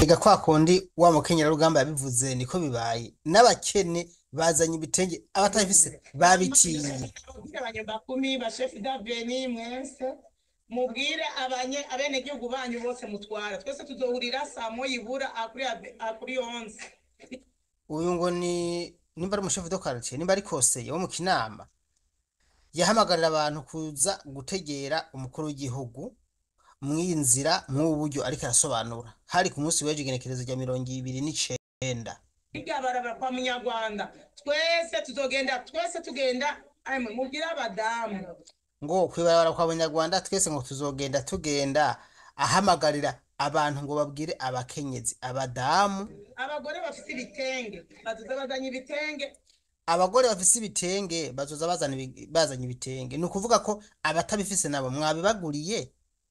Ega kwa kundi wa mukenyerarugamba yabivuze niko bibaye n'abakene bazanye ibitenge abatabifise babitiye Mubwire abanyabakumi bashefu daveni mwese mubwire abanye abenegihugu banyu bose mutwara twese tuzohurira saa moya ibura akuri abe- akuri onze uyu ngo ni nimba ari umushefu do quartier nimba ari koseye wo mu kinama yahamagarira abantu kuza gutegera umukuru w'igihugu mw'iyi nzira mw'ubu buryo ariko arasobanura hari ku munsi w'ejo igenekerezo rya mirongo ibiri n'icenda hirya barabara kwa munyarwanda twese tuzogenda twese tugenda amwe mubwire abadamu ngo kwibarabara kwa banyarwanda twese ngo tuzogenda tugenda ahamagarira abantu ngo babwire abakenyezi abadamu abagore bafite ibitenge bazoza bazanye ibitenge abagore bafise ibitenge bazoza bazana ibi- bazanye ibitenge ni ukuvuga ko abatabifise nabo mwabibaguriye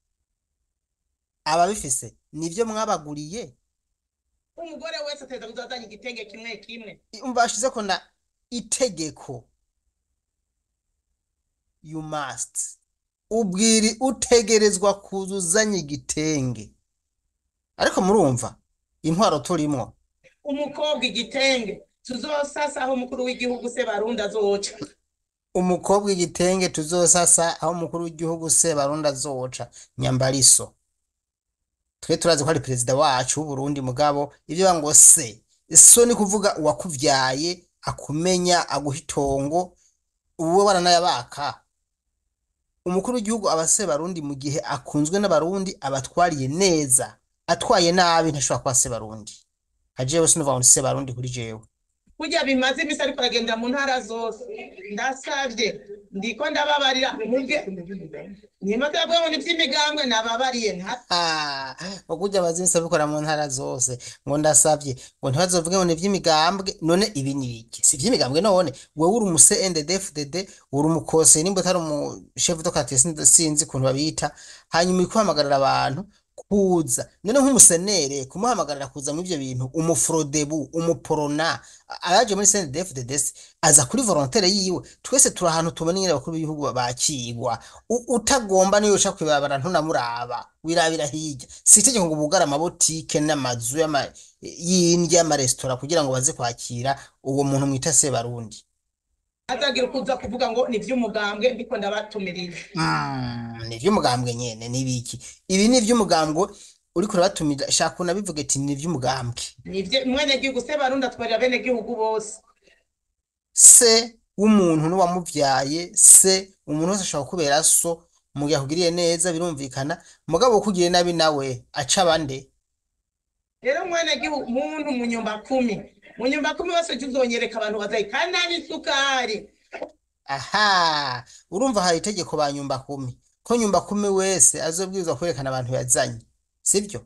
ababifise nivyo mwabaguriye umugore wese ateza kuzazanya igitenge kimwe kimwe umva bashizeko na itegeko you must ubwiri utegerezwa kuzuzanya igitenge ariko murumva intwaro turimwo umukobwa igitenge tuzosasa aho umukuru w'igihugu se barundi azoca umukobwa igitenge tuzosasa aho umukuru w'igihugu se barundi azoca nyambariso twe turazi ko ari perezida wacu w'uburundi mugabo ivyo ngo se so ni kuvuga uwakuvyaye akumenya aguha itongo uwo baranayabaka umukuru w'igihugu aba se barundi mu gihe akunzwe n'abarundi abatwariye neza atwaye nabi ntashobora kuba se barundi ajewe sinuvuga ngo ni se barundi kuri jewe kurya bimaze imisi ariko aragenda mu ntara zose ndasavye ndiko ndababarira mubwe nimba yabwiye ngo ni vy'imigambwe nababariye nta Ah, ukujya abazimisa bikora mu ntara zose ngo ndasavye ngo ntibazovuge ngo ni ivy'imigambwe none ibi ni iki si ivy'imigambwe none wewe uri umuse NDD-FDD uri umukose nimba utari umushefu do quartier sinzi sinzi ukuntu babita hanyuma uri guhamagarira abantu kuza none nk'umusenere kumuhamagarira kuza muri ivyo bintu umufrodebu umuporona abaje muri CNDD-FDD se aza kuri volontaire yiwe twese turi ahantu tubona nyine abakuru b'ibihugu bakigwa U- utagomba niyo uca kwibabara ntunamuraba wirabira hirya si itegeko ngo bugare amabotike n'amazu y'ama- y'indya y'amaresitora kugira ngo baze kwakira uwo muntu mwita sebarundi azagira ukuza kuvuga ngo ni vy'umugambwe ndiko ndabatumirira Mm, ni ivy'umugambwe nyene n'ibiki ibi ni ivy'umugambwe uriko urabatumira shaka unabivuge ati ni ivy'umugambwe ni vye umwenegihugu se barundi atwarira abenegihugu bose se w'umuntu n'uwamuvyaye se umuntu wese ashobora kubera so mu gihe akugiriye neza birumvikana mugabo ukugiriye nabi nawe aca bande rero umwenegihugu muntu mu nyumba kumi mu nyumba kumi bose ujya uzonyereka abantu bazayi kandi nta n'isukari aha urumva hari itegeko ba nyumba kumi ko nyumba kumi wese azobwirizwa kwerekana abantu yazanye sibyo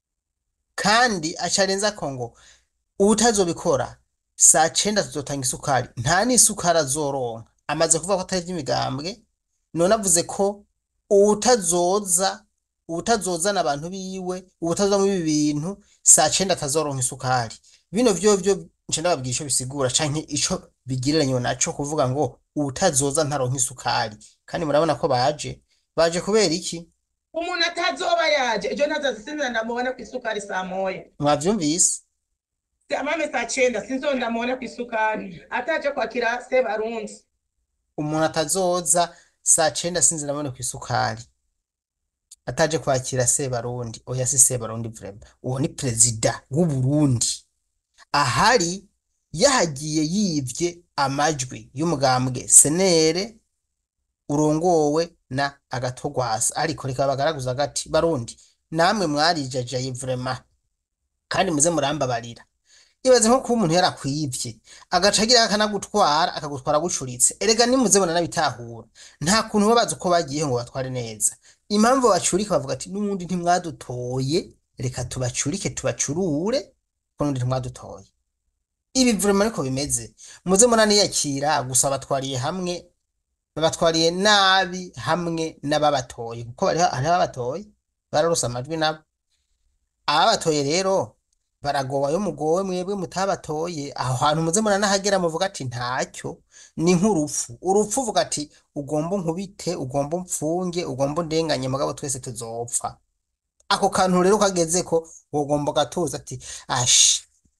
kandi acarenza ko ngo uwutazobikora saa cenda tuzotanga isukari nta n'isukari azoronka amaze kuvuga ko atari ivy'imigambwe none avuze ko uwutazoza uwutazozana abantu biwe uwutazoza muri ibi bintu saa cenda atazoronka isukari bino vyovyo nca ndababwira ico bisigura canke ico bigereranywa naco kuvuga ngo uwutazoza ntaronka isukari kandi murabona ko baje baje kubera iki umuntu atazoba yaje ejo ntazazisinzira ndamubona ku isukari saa moya mwavyumvise amame saa cenda sinzo ndamubona ku isukari ataje kwakira se barundi umuntu atazoza saa cenda sinzi nabone ku isukari ataje kwakira sebarundi oya si sebarundi vrema uwo ni perezida w'uburundi ahari yahagiye yivye amajwi y'umugambwe senere urongowe na agatogwasa ariko reka bagaragaza gati barundi namwe mwarijajaye vrema kandi muze murambabarira ibaze nko kuba umuntu yarakwivye agaca agira akanagutwara akagutwara gucuritse erega nimuze nabitahura nta kuntu baba bazi uko bagiye ngo batware neza impamvu bacurika bavuga ati n'ubundi ntimwadutoye reka tubacurike tubacurure ko n'ubundi ntimwadutoye ibi vrema ariko bimeze muze munaniyakira gusa batwariye hamwe babatwariye nabi hamwe n'ababatoye kuko hariho hariho ababatoye bararose amajwi nabo ababatoye rero baragowe ayo mugowe mwebwe mutabatoye aho hantu muze muranahagera muvuga ati ntacyo ni nk'urupfu urupfu uvuga ati ugomba unkubite ugomba umfunge ugomba undenganye mugabo twese tuzopfa ako kantu rero kageze ko wogomba gatuza ati ashi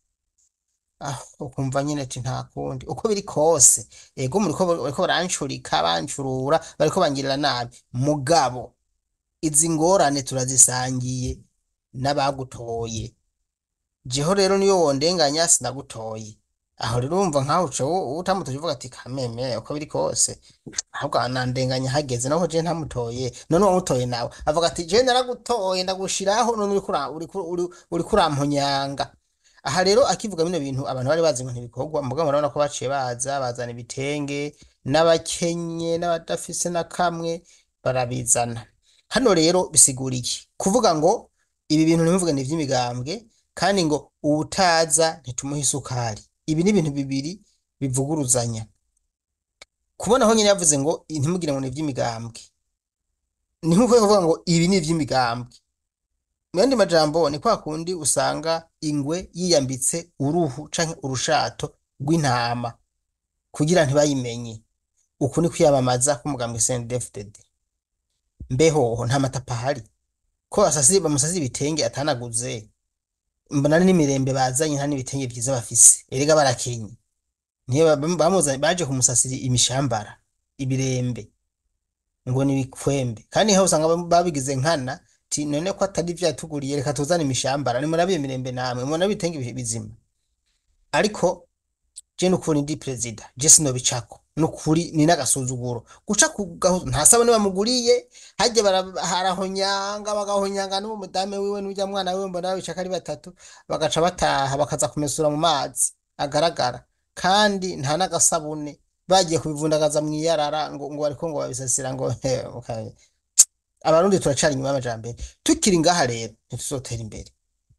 ah, ukumva nyine ati nta kundi uko biri kose ego muriko bariko barancurika bancurura bariko bangirira nabi mugabo izi ngorane turazisangiye n'abagutoye jeho rero niyo wondenganya sinagutoye aho rero urumva nkaho uca wo- utamutoye uvuga ati kameme uko biri kose ahubwo anandenganya hageze naho je ntamutoye none wamutoye nawe avuga ati je naragutoye ndagushiraho none uriko ura- uriko uri- uriko uramponyanga aha rero akivuga bino bintu abantu bari bazi ngo ntibikorwa mugabo murabona ko baciye baza bazana ibitenge n'abakenye n'abadafise na kamwe barabizana hano rero bisigura iki kuvuga ngo ibi bintu ntibivuge ni ivy'imigambwe kandi ngo uwutaza ntitumuha isukari ibi ni ibintu bibiri bivuguruzanya kubona aho nyine yavuze ngo ntimugire ngo ni ivy'imigambwe ni nk'uko kuvuga ngo ibi ni ivy'imigambwe mu yandi majambo ni kwa kundi usanga ingwe yiyambitse uruhu canke urushato rw'intama kugira ntibayimenye uku ni kwiyamamaza k'umugambwe CNDD-FDD mbeho nta matapa ahari ko basasi bamusasiye ibitenge atanaguze mbona n'imirembe bazanye nta n'ibitenge vyiza bafise erega barakenye niyo ba- bamuzanye baje kumusasira imishambara ibirembe ngo ni ibikwembe kandi aho usanga bam- babigize nkana ti none ko atari vyatuguriye reka tuzane imishambara nimurabiye imirembe namwe mubona bitenge bi- bizima ariko je nukuri ndi perezida je sinobicako nukuri ni n'agasuzuguro guca ku gahu nta sabone bamuguriye hajya bara- harahonyanga bagahonyanga n'uwo mudame wiwe n'urya mwana wiwe mbona babicaka ari batatu bagaca bataha bakaza kumesura mu mazi agaragara kandi nta n'agasabune bagiye kubivundagaza mw'iyarara ngo ngo bariko ngo babisasira ngo okay. abarundi turacari inyuma y'amajambere tukiri ngaha rero ntituzotera imbere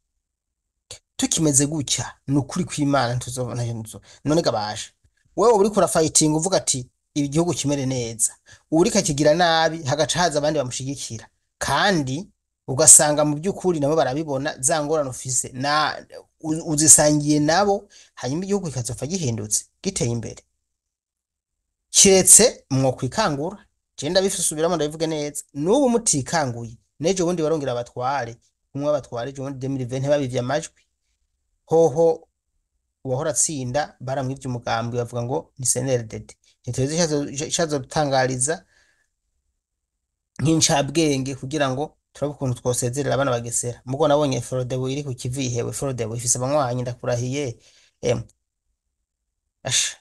tukimeze gutya ni ukuri kw'imana ntituzobona ntuzo none gabasha wewe uriko urafayitinga uvuga ati ibi gihugu kimere neza uriko akigira nabi hagaca haza abandi bamushigikira kandi ugasanga mu by'ukuri nabo barabibona za ngorane ufise na u- uzisangiye nabo hanyuma igihugu kikazopfa gihindutse giteye imbere kiretse mwokwikangura je ndabifise usubiramo ndabivuge neza n'ubu mutikanguye n'ejo bundi barongera abatware umwe abatware ejo bundi 2020 babivye amajwi hoho uwahora atsinda baramwivye umugambi bavuga ngo ni CNDD ntituzi icazotangariza nk'incabwenge kugira ngo turabe ukuntu twosezerera abana bagesera mugo nabonye Frodebu iri ku kivi ihewe Frodebu ifise abanywanyi ndakurahiye em asha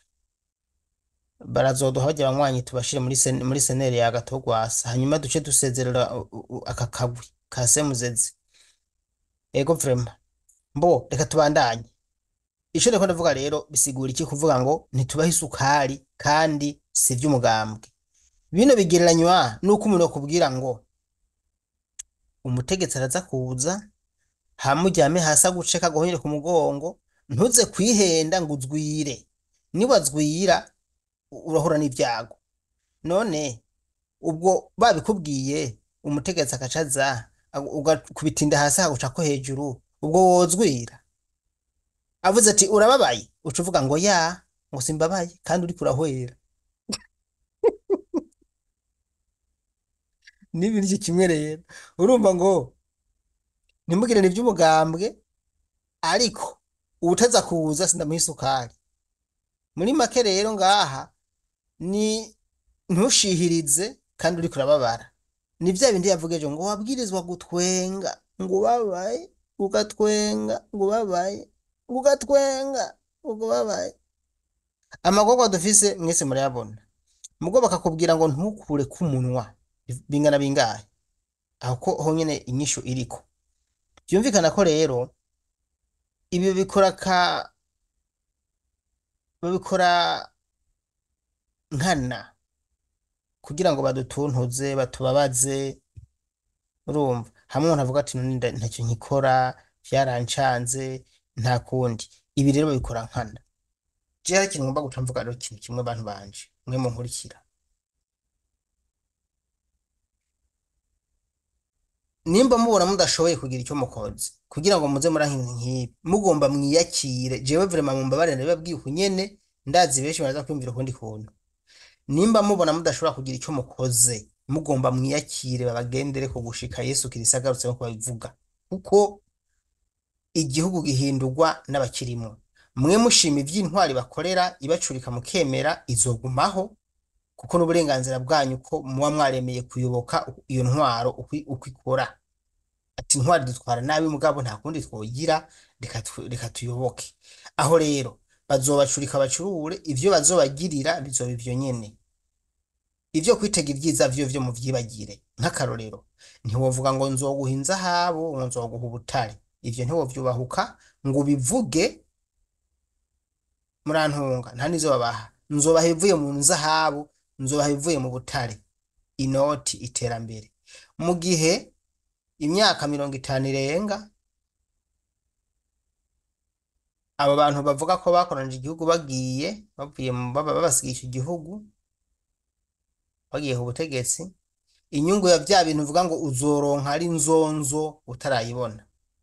barazoduha bajya abanywanyi tubashire muri sen, muri seneri ya gatogwasa hanyuma duce dusezerera u- u- aka kagwi ka semuzeze ego vrema mbo reka tubandanye ico ndiko ndavuga rero bisigura iki kuvuga ngo ntitubahe isukari kandi si ivy'umugambwe bino bigereranywa nuko umuntu akubwira ngo umutegetsi araza kuza hama uryame hasi aguce kaguhonyere ku mugongo ntuze kwihenda ngo uzwire niwazwira u- urahura n'ivyago none ubwo babikubwiye umutegetsi agaca aza agu- ugakubita inda hasi akagucako hejuru ubwo wozwira avuze ati urababaye uca uvuga ngo ya ngo simbabaye kandi uriko urahwera n'ibintu iki kimwe rero urumva ngo ntimugire ni iby'umugambwe ariko uwutaza kuza sindamuha isukari muri make rero ngaha ni ntushihirize kandi uriko urababara ni vya bindi yavuga ejo ngo wabwirizwa gutwenga ngo ubabaye ugatwenga ngo ubabaye ngo ugatwenga ngo ubabaye amagorwa dufise mwese murayabona mugo bakakubwira ngo ntukure k'umunwa bingana bingahe aho ko honyene inyishu iriko byumvikana ko rero ibi bikora ka babikora nkana kugira ngo badutuntuze batubabaze urumva hamwe umuntu avuga ati none nda- ntacyo nkikora vyarancanze nta kundi ibi rero babikora nkana je hari ikintu ngomba guca mvuga rero ikintu kimwe bantu banje mwe munkurikira nimba mubona mudashoboye kugira icyo mukoze kugira ngo muze muri nk'ibintu nk'ibi mugomba mwiyakire jewe vrema mumbabarire ndabibabwiye uku nyene ndazi benshi baraza kwiyumvira ukundi kuntu nimba mubona mudashobora kugira icyo mukoze mugomba mwiyakire babagendere ko gushika Yesu Kristo agarutse nko babivuga kuko igihugu gihindurwa n'abakirimwo mwe mushima ivy'intwari bakorera ibacurika mukemera izogumaho kuko n'uburenganzira bwanyu ko muba mwaremeye kuyoboka iyo ntwaro uko uko ikora ati intwari dutwara nabi mugabo nta kundi twogira reka tu- reka tuyoboke aho rero bazobacurika bacurure ivyo bazobagirira bizoba ivyo nyene ivyo kwitega ibyiza vyo vyo muvyibagire nk'akarorero ntiwovuga ngo nzoguha inzahabu ngo nzoguha ubutare ivyo ntiwovyubahuka ngo ubivuge murantunga nta nizo babaha nzobaha ibivuye mu nzahabu nzobaha ibivuye mu butare inoti iterambere mu gihe imyaka mirongo itanu irenga abo bantu bavuga ko bakoranije igihugu bagiye bavuye mu baba babasigiye icyo gihugu bagiye ku butegetsi inyungu ya vya bintu uvuga ngo uzoronka ari nzonzo utarayibona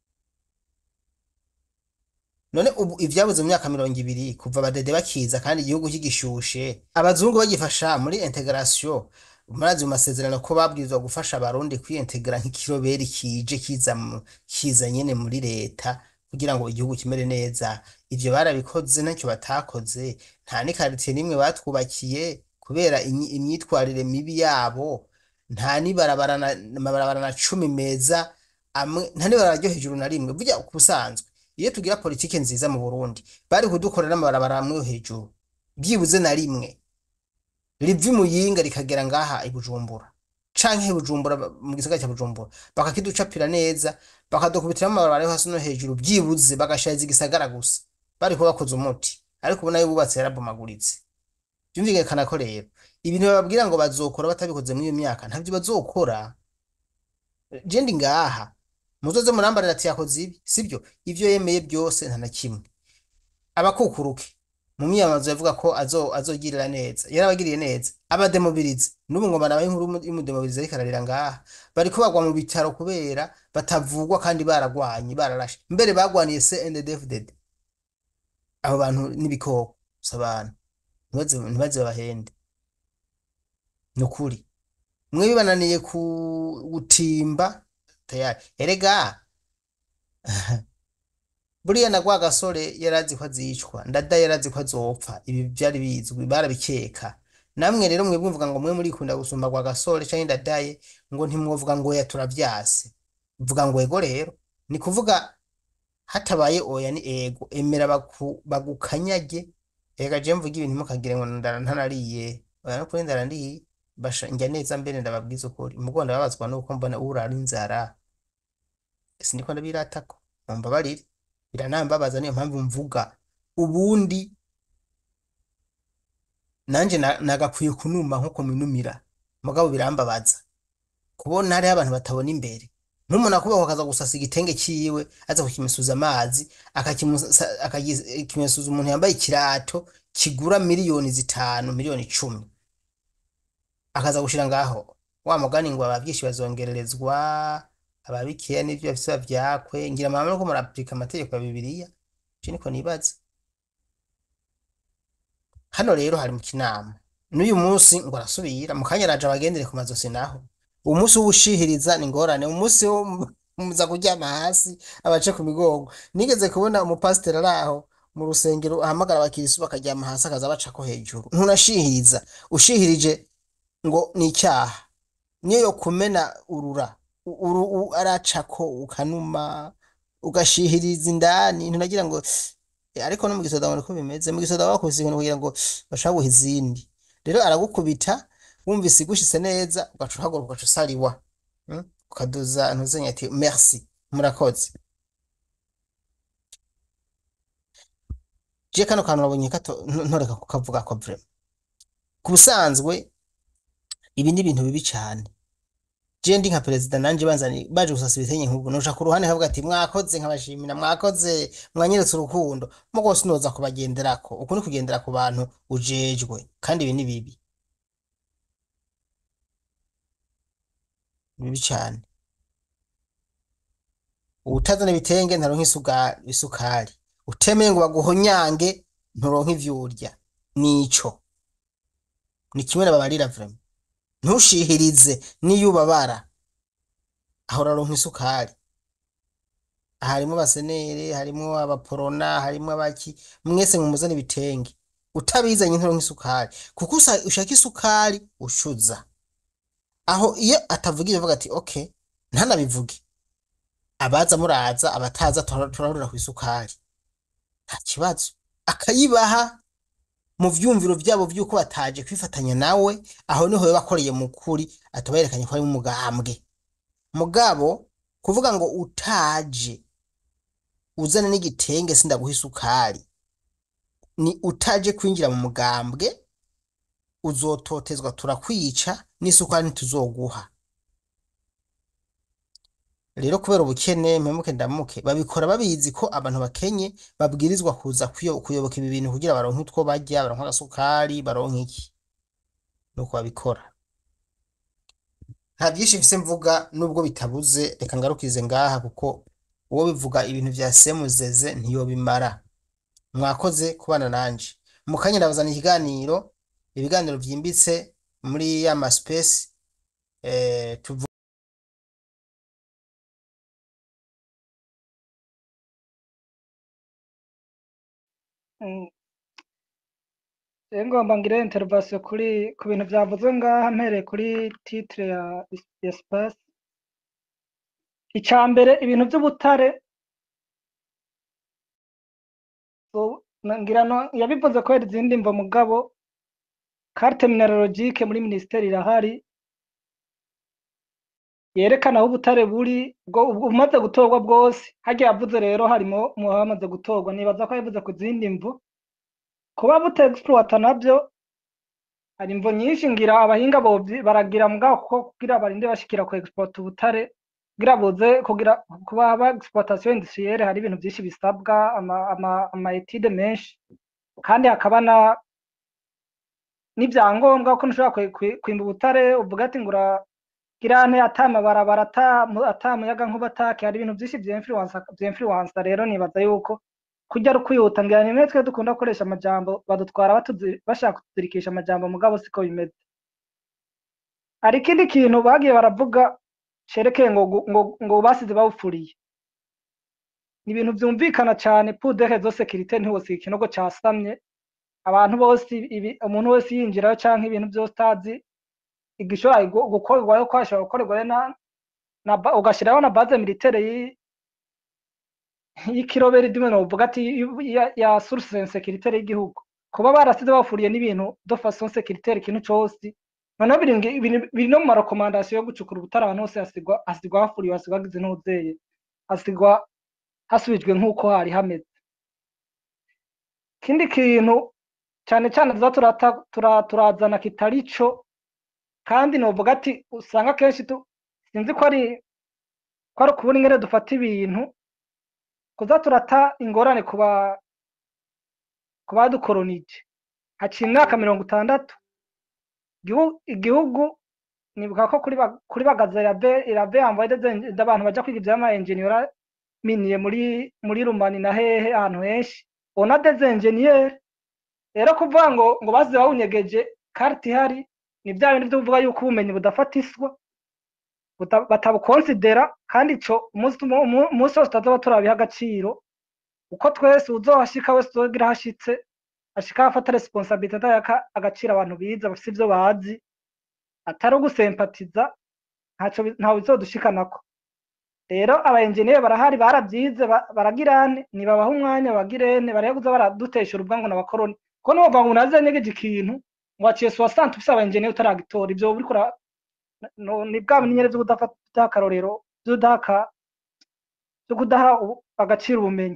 none ubu ivyabuze mu myaka mirongo ibiri kuva abadede bakiza kandi igihugu kigishushe abazungu bagifasha muri integration murazi mu masezerano ko babwirizwa gufasha abarundi kwiintegra nk'ikiroberi kije kiza mu- kiza nyene muri leta kugira ngo igihugu kimere neza ivyo barabikoze ntacyo batakoze nta n'ikaritiye n'imwe batwubakiye kubera inyi- imyitwarire mibi yabo nta n'ibarabara na amabarabara na cumi meza amwe nta n'ibarabara ryo hejuru na rimwe burya ku busanzwe iyo tugira politike nziza mu Burundi bari kudukorera amabarabara amwe yo hejuru byibuze na rimwe riva i Muyinga rikagera ngaha i Bujumbura canke i Bujumbura ba- mu gisagara ca Bujumbura bakakiducapira neza bakadukubitira amabarabara yo hasi no hejuru byibuze bagashariza igisagara gusa bari kuba bakoze umuti ariko ubona yo bubatse yarabomaguritse byumvikana ko rero ibintu bababwira ngo bazokora batabikoze muri iyo myaka ntavyo bazokora je ndi ngaha muzoze murambarira ati yakoze ibi sibyo ivyo yemeye byose nta na kimwe abakukuruke mu myiyamamazo yavuga ko azo azogirira neza yarabagiriye neza abademobilize n'ubu ngo barabaye inkuru y'umudemobilize ariko ararira ngaha bariko bagwa mu bitaro kubera batavugwa kandi baragwanye bararashe mbere bagwaniye CNDD-FDD abo bantu n'ibikoko si abantu ntibaze ntibaze babahende ni ukuri mwe bibananiye ku gutimba tayari erega buriya na gwa gasore yarazi ko azicwa ndada yarazi ko azopfa ibi byari bizwi barabikeka namwe rero mwe mvuga ngo mwe murikunda gusumba gwa gasore canke ndadaye ngo ntimwovuga ngo oya turavyase vuga ngo ego rero ni kuvuga hatabaye oya ni ego emera baku, bagukanyage ega je mvuga ibintu mukagire ngo ndara ntanariye oya no kuri ndara ndiye basha njya neza mbere ndababwiza ukuri mugo ndababazwa nuko mbona urara inzara sindiko ndabiratako mumbabarire biranambabaza niyo mpamvu mvuga ubundi nanje na- nagakwiye kunuma nkuko minumira mugabo birambabaza kubona hariho abantu batabona imbere nk'umuntu akubaho akaza gusasa igitenge ciwe aza kukimesuza amazi akakimusa- akakimesuza umuntu yambaye ikirato kigura miliyoni zitanu miliyoni icumi akaza gushira ngaho wa mugani ngo abavyishi bazongererezwa ababikeya n'ivyo bafise bavyakwe ngira mama nuko murapurika amategeko ya bibiliya je niko nibaza hano rero hari mu kinama n'uyu munsi ngo arasubira mu kanya araje abagendere ku mazosi naho uwo munsi w'ubushihiriza ni ngorane umunsi wo mu- muza kuryama hasi abace ku migongo nigeze kubona umupasiteri ari aho mu rusengero ahamagara abakirisu bakaryama hasi akaza bacako hejuru ntunashihiriza ushihirije ngo ni icyaha niyo yo kumena urura u- uru u- aracako ukanuma ugashihiriza indani ntunagira ngo Eh, ariko no mu gisoda ngo niko bimeze mu gisoda bakubise ibintu kugira ngo bashaka guha izindi rero aragukubita wumvise igushitse neza ugaca uhaguruka ugaca usariwa mm? ukaduza ntuzenya ati merci murakoze je kano kantu nabonye kato nto- ntoreka kukavuga ko vraiment ku busanzwe ibi ni ibintu bibi cane je ndi nka perezida nanje banzani baje gusasa ibitenye nk'ubu noja ku ruhande nkavuga ati mwakoze nkabashimira mwakoze mwanyeretse urukundo mugo sinoza kubagenderako uku ni kugendera ku bantu ujejwe kandi ibi ni bibi bibi cane uwutazana ibitenge ntaronka isuga- isukari utemeye ngo baguhonyange nturonka ivyo urya nico ni kimwe nababarira vraiment ntushihirize niyo ubabara aho uraronka isukari harimo abasenere harimo abaporona harimo abaki mwese mumuzana ibitenge utabizanye nturonka isukari kuko usa- ushaka isukari ushuza aho iyo atavuga ibyo avuga ati okay ntanabivuge abaza muraza abataza tura- turahurira ku isukari nta kibazo akayibaha mu vyumviro vyabo vy'uko bataje kwifatanya nawe aho niho yoba akoreye mu kuri ataba yerekanye ko ari mu mugambwe mugabo kuvuga ngo utaje uzane n'igitenge sindaguha isukari ni utaje kwinjira mu mugambwe uzototezwa turakwica n'isukari ntituzoguha rero kubera ubukene mpemuke ndamuke babikora babizi ko abantu bakenye babwirizwa kuza kuyo- kuyoboka ibi bintu kugira baronke utwo barya baronke agasukari baronke iki nuko babikora nta byinshi mfise mvuga nubwo bitabuze reka ngarukize ngaha kuko uwo bivuga ibintu vya semuzeze ntiyobimara mwakoze kubana nanje mu kanya ndabazana ikiganiro ibiganiro vyimbitse muri ya maspesi eh, tuvu Mm. Rero ngomba ngire intervention kuri ku bintu byavuzwe ngaha mpereye kuri titre ya espace icya mbere ibintu by'ubutare so- na- ngira no yabivuze ko hari izindi mvo mugabo carte mineralogique muri ministeri irahari yerekana aho ubutare buri bwo bumaze gutorwa bwose hagiye yavuze rero harimo mu bamaze gutorwa nibaza ko yavuze ku zindi mvu kuba butexploita nabyo hari imvo nyinshi ngira abahinga bovyi baragira mugabo ko kugira barinde bashikira ku export ubutare kugira buze kugira kuba haba exploitation industrielle hari ibintu byinshi bisabwa ama, ama, ama etude menshi kandi hakaba na n'ibyangombwa ko ntushobora kwe- kwe- kwimba ubutare uvuga ati ngura girante ata mabarabara ata mu- ata muyaga nkuba atake hari ibintu byinshi vya influence vya influence rero nibaza yuko kurya ari ukwihuta ngira nimwe twe dukunda gukoresha amajambo badutwara batuzi bashaka kutuzirikisha amajambo mugabo siko bimeze hari ikindi kintu bagiye baravuga cerekeye ngo gu- ngo ngo basize bawufuriye ni ibintu vyumvikana cane pour des raisons sécurité ntiwosiga ikinogo casamye abantu bose ibi umuntu wese yinjirayo canke ibintu vyose utazi igishobora gu- gukorwayo ko hashobora gukorerwayo na na ba- ugashiraho na base militaire yi- y'ikiroberi dimwe novuga ati yu- ya, ya source insécuritaire y'igihugu kuba barasize bafuriye n'ibintu de façon sécuritaire ikintu cose noneho biri ngi- biri biri no mu marekomandasiyo yo gucukura ubutare ahantu hose hasigwa hasigwa hafuriwe hasigwa hagize n'uzeye hasigwa hasubijwe nk'uko hari hameze ikindi kintu cane cane tuza turata- tura- turazana kitari co kandi novuga ati usanga kenshi tu sinzi ko ari ko ari ukubura ingene dufata ibintu kuza turata ingorane kuba ku badukoronije haciye imyaka mirongo itandatu igihu- igihugu nibuka ko kuri ba- kuri bagaza irave irave yambaye abantu baja kwiga ivyama engineer miniye muri muri rumani na hehe ahantu henshi ona des engineer rero kuvuga ngo ngo basize bawunyegeje karti ihari ni bya bindi vyo kuvuga yuko ubumenyi budafatiswa buta- batabukonsidera kandi ico umunsi tumo- umu- umunsi wose tutazoba turabiha agaciro uko twese uzohashika wese uzogira hashitse ashika afata responsabilité atayaka agaciro abantu bize bafise ivyo bazi atari ugusempatiza ntaco bi- ntawe bizodushikanako rero aba engineer barahari baravyize ba- baragirane nibabaha umwanya bagirene bareke kuza baraduteshura ubwango n'abakoroni ko novuga ngo unaze negeje ikintu ngo waciye soixante ufise aba engineer utaragitora ivyo uriko ura- no- ni bwa bimenyere vyo kudafata akarorero vyo kudaha vyo kudaha ubu- agaciro ubumenyi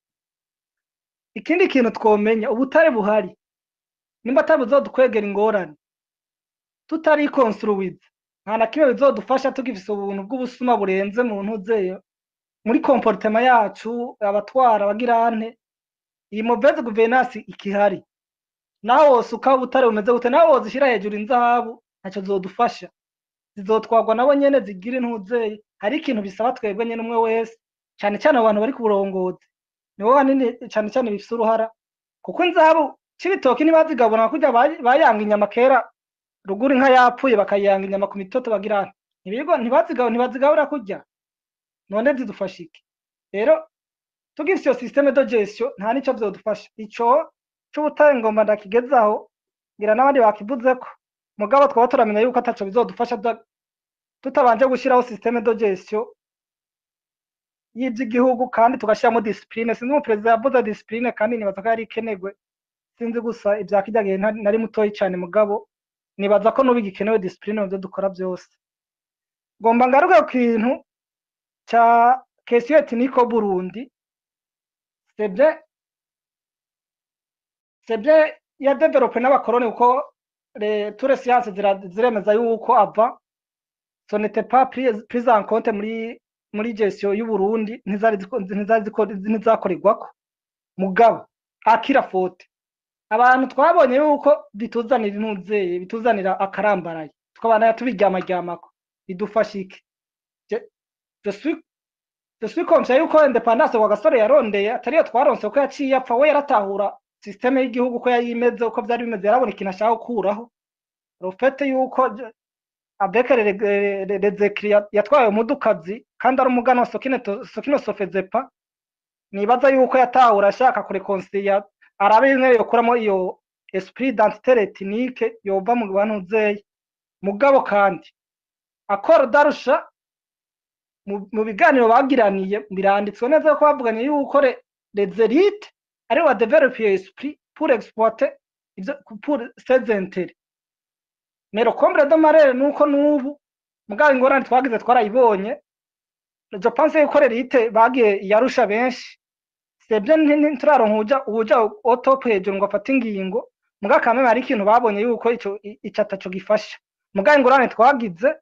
ikindi kintu twomenya ubutare buhari nimba atari buzodukwegera ingorane tutari construwize nta na kimwe bizodufasha tugifise ubuntu bw'ubusuma burenze mu ntuzeyo muri komportema yacu abatwara abagirante iyi mauvaise gouvernance ikihari naho wosuka ubutare bumeze gute naho wozishira hejuru inzahabu ntacyo zodufasha zizotwarwa nabo nyene zigira intuzeye hari ikintu bisaba twebwe nyene umwe wese cane cane abo bantu bari ku burongozi nibo hanini cane cane bifise uruhara kuko inzahabu c'ibitoki ntibazigabura kurya bay- bayanga inyama kera ruguru inka yapfuye bakayanga inyama ku mitoto bagira ntibigo ntibazigaho ntibazigabura kurya none zidufasha iki rero tugize iyo systeme de gestion nta nico vyodufasha ico c'ubutare ngomba ndakigezaho ngira n'abandi bakivuzeko mugabo twaba turamenya yuko ataco bizodufasha tuta- tutabanje gushiraho systeme de gestion y'ivy'igihugu kandi tugashiramo discipline sinzi umuperezida yavuze discipline kandi nibaza ko yari ikenerwe sinzi gusa ivya kirya gihe ntari- nari mutoyi cane mugabo nibaza ko n'ubu igikenewe discipline mu vyo dukora vyose ngomba ngaruke ku kintu ca question ethnique au Burundi c'est bien c'est bien ya develope n'abakoroni kuko les toutes les sciences zira- ziremeza yuko ava ce n'était pas pris pris en compte muri muri gestion y'u Burundi ntizari ziko- ntizari ziko- ntizakorerwako mugabo akira fote abantu twabonye yuko bituzanira intuzeye bituzanira akarambaraye tukabana tubiryamaryamako bidufasha iki Je- je suis je suis conscient yuko independance wa gasore yarondeye atariyo twaronse ko yaciye apfa we yaratahura systeme y'igihugu ko yari imeze uko vyari bimeze yarabona ikintu ashaka gukuraho rufete yuko je- avec les- les les- les écrits yatwaye umudukazi kandi ari umuganwa sokine to- sokino sofezepa nibaza yuko yatahura ashaka kurekonsilia arabe bimwe yokuramo iyo esprit d'identité ethnique yova mu bantu zeye mugabo kandi akora darusha mu mu biganiro bagiraniye biranditswe neza ko bavuganye yuko le- les élites ari wa develop iyo esprit pour exploiter ivyo pour ses intérêts mais le comble de malheur nuko nubu mugabo ingorane twagize twarayibonye je pense yuko l'élite bagiye yarusha benshi c'est bien ntituraronka uja uja au top hejuru ngo afate ingingo mugabo kameme hari ikintu babonye yuko ico ico ataco gifasha mugabo ingorane twagize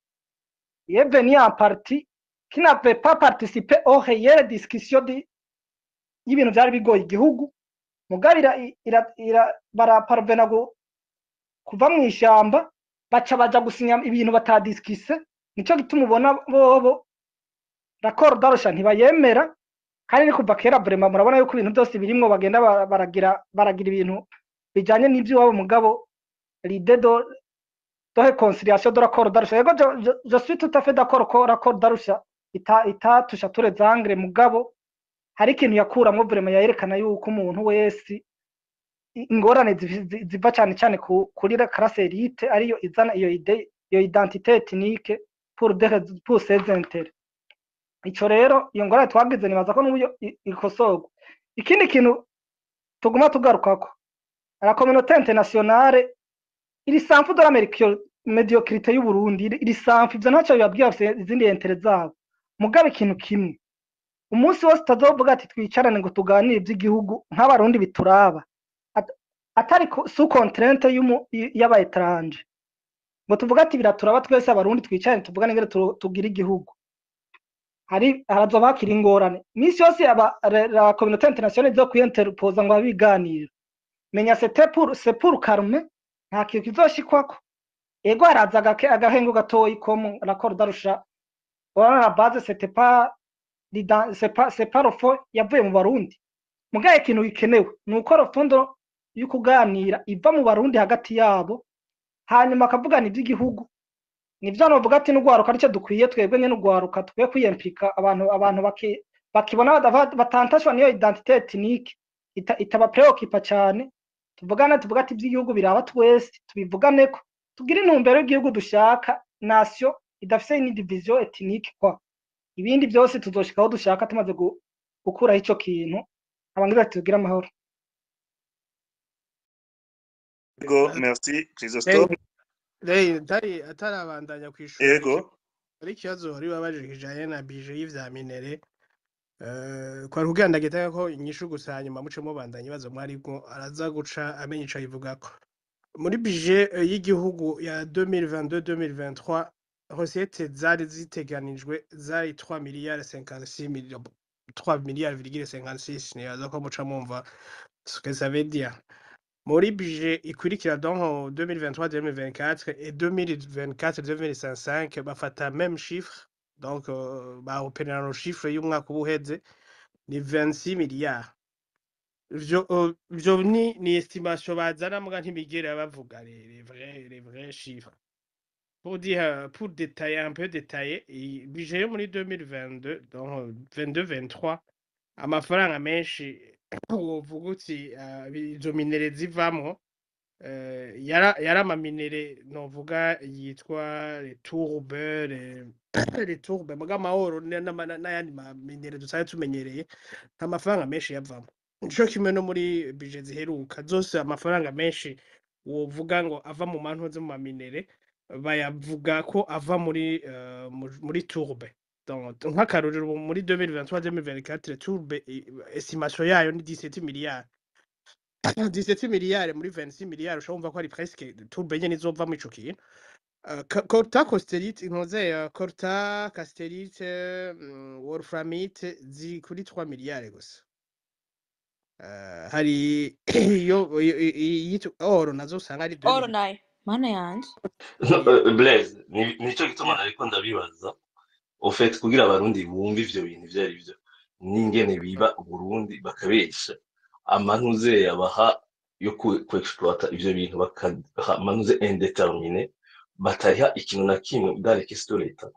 est venu en partie qui n'avait pas participé aux réelles discussions di- y'ibintu vyari bigoye igihugu mugabo ira, ira, ira, baraparvena gu- kuva mw'ishamba baca baja gusinya ibintu batadiskise nico gituma ubona bobo raporo darusha ntibayemera kandi ni kuva kera vraiment murabona yuko ibintu byose birimwo bagenda bara- baragira baragira ibintu bijanye n'ivy'iwabo mugabo l'idée de de réconciliation de l'accord d'Arusha yego je, je, je suis tout à fait d'accord ko l'accord d'Arusha ita itatusha ture zangre mugabo hari ikintu yakuramwo vraiment yerekana yuko umuntu wese i- ingorane zivi- zi- ziva cane cane ku- kuri la classe élite ariyo izana iyo ide iyo identité ethnique pour des rais- pour ses intérêts ico rero iyo ngorane twagize nibaza ko n'uburyo i- ikosorwa ikindi kintu tuguma tugarukako la communauté internationale iri sanfu de la mericure- mediocrité y'u Burundi iri iri sanfu ivyo ntacyo bibabwira bafise izindi intere zabo mugabo ikintu kimwe umunsi wose utazovuga ati twicarane ngo tuganire ivy'igihugu nk'abarundi bituraba At- atari ku- sous contrainte y'umu- y- y'aba étranger ngo tuvuge ati biraturaba twese abarundi twicarane tuvugane ngene tu- tugira igihugu hari harazoba hakiri ingorane imisi yose aba la la communauté internationale izo kwiyinterpoza ngo abiganire menya c'était pour c'est pour calmer nta kintu kizoshikwako ego haraza agake- agahengo gatoyi ko mu raporo darusha urabona la base c'était pas l'iden- c'est pas c'est pas le fond yavuye mu barundi mugaye ikintu gikenewe ni uko rufundo yo kuganira iva mu barundi hagati yabo hanyuma akavugana iby'igihugu nivyo novuga ati n'ugwaruka arico dukwiye twebwe nyene ugwaruka dukwiye kwiyempika abantu abantu baki- bakibona badava- batantashwa niyo identité ethnique ita- itaba preoccupa cane tuvugane tuvuga ati ivy'igihugu biraba twese tubivuganeko tugire intumbero y'igihugu dushaka nation idafise ni division ethnique kwa ibindi byose tuzoshikaho dushaka tumaze gu- gukuraho ico kintu abangiza ati tugire amahoro Ego, merci, Christophe. Rey atari atarabandanya kwishura Ego, ari ikibazo wari wabajije kijanye na bije y'ivya minere eh kwari kugira ndagetanga ko inyishu gusa hanyuma muce mubandanya ibibazo mwariko araza guca amenya ico ayivugako muri bije eh, y'igihugu ya 2022-2023 recette zari ziteganijwe zari 3 miliyari 56 millions 3 miliyari virgule 56 nibaza ko muca mumva ce que ça veut dire muri budget ikurikira donc 2023-2024 et 2024-2025 bafata même chiffre donc euh, baoperera no chiffre y'umwaka uba uheze ni 26 milliards ivyo o- ivyo ni ni estimation bazana muga ntibigera bavuga les les vrais les vrais chiffres pour dire pour détailler un peu détailler i- budget yo muri 2022 donc 22 23 amafaranga menshi wovuga uti ah, izo minere zivamwo eh, yara yari amaminere novuga yitwa les tourbe les les tourbe muga amahoro n- n'ama- n'ayandi maminere dusanzwe tumenyereye nta mafaranga menshi yavamo nico kimwe no muri bije ziheruka zose amafaranga menshi wovuga ngo ava mu mantu zo mu maminere bayavuga ko ava muri eh, mu- muri tourbe Donc, nk'akarorero ubu muri 2023 2024 tourbe i- estimation yayo ni 17 miliyari 17 miliyari muri 26 miliyari ushobora kumva ko ari presque tourbe nyene izova mu ico kintu Uh, Ka- Corta Costerite inkoze uh, Corta Casterite mm, Wolframite ziri kuri 3 miliyari gusa uh, hari iyo iyo- iyo- iyitwa oro nazo usanga ari 2 oro miliyari nayo mana yanje No, Blaise ni- nico gituma nariko ndabibaza ofete kugira abarundi bumve ivyo bintu ivyo ari vyo n'ingene biba uburundi bakabesha amanuze yabaha yo ku ku exploiter ivyo bintu bakaha amanuze indeterminé batariha ikintu na kimwe dans les questions de l'État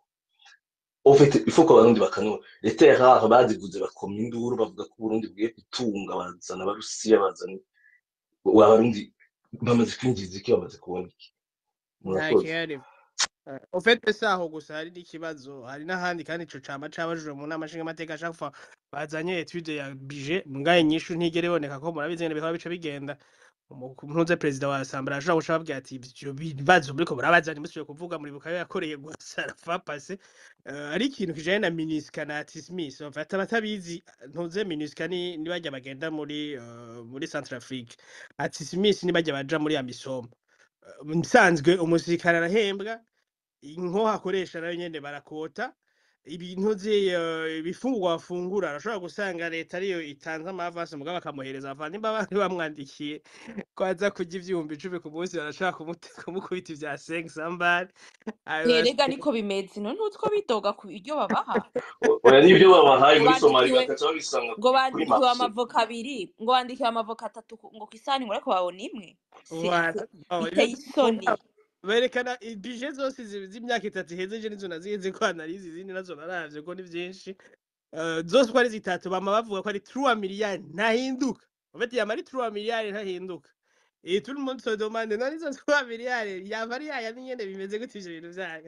au fait il faut ko abarundi bakanura les terres rares bazivuze bakoma induru bavuga ko uburundi bugiye gutunga bazana abarusiya bazana abarundi bamaze kwinjiza iki bamaze kubona iki nta murakoze kihari Uh, ofete si aho gusa hari n'ikibazo hari n'ahandi kandi ico cama cabajijwe mu nama nshingamateka chaque fois bazanye etude ya budget mugaye inyishu ntigera iboneka ko murabizi ngene bikaba bica bigenda umunuze perezida wa asambara ashobora guca ababwira ati ivyo bibazo muriko murabaza ntimusubiye kuvuga muribuka yo yakoreye gusa fa pase uh, ari ikintu kijanye na minisika na tismis ofete abatabizi ntuze minisika ni ni barya bagenda muri uh, muri centrafrique atismis ni barya baja muri amisom Uh, nsanzwe umusirikare arahembwa inko hakoresha nayo nyene barakota ibintu vye eh, ibifungurwa bafungura arashobora gusanga leta ariyo itanze amavasi mugabo bakamuhereza abavandimwe bandi bamwandikiye ko aza kurya ivyumba icumi ku munsi barashobora kumute- kumukubita ivya senke sambari nterega niko bimeze none utwo bidoga ku biryo babaha oya n'ibyo babahaye ngo muri somali bandikiwe bagaca babisanga ngo kuri bandikiwe marché amavoka abiri ngo bandikiwe amavoka atatu ku- ngo ku isahani ngo ariko babona imwe Si- si- biteye isoni berekana bije zose zi- z'imyaka itatu iheze je nizo nazihenze ko analize izindi nazo naravye ko ni vyinshi Eh, zose uko ari zitatu bama bavuga ko ari 3 miliyari ntahinduka ufite yama ari 3 miliyari ntahinduka et tout le monde se demande none izo 3 miliyari yava ari yaya nyene bimeze gute ivyo bintu vyanyu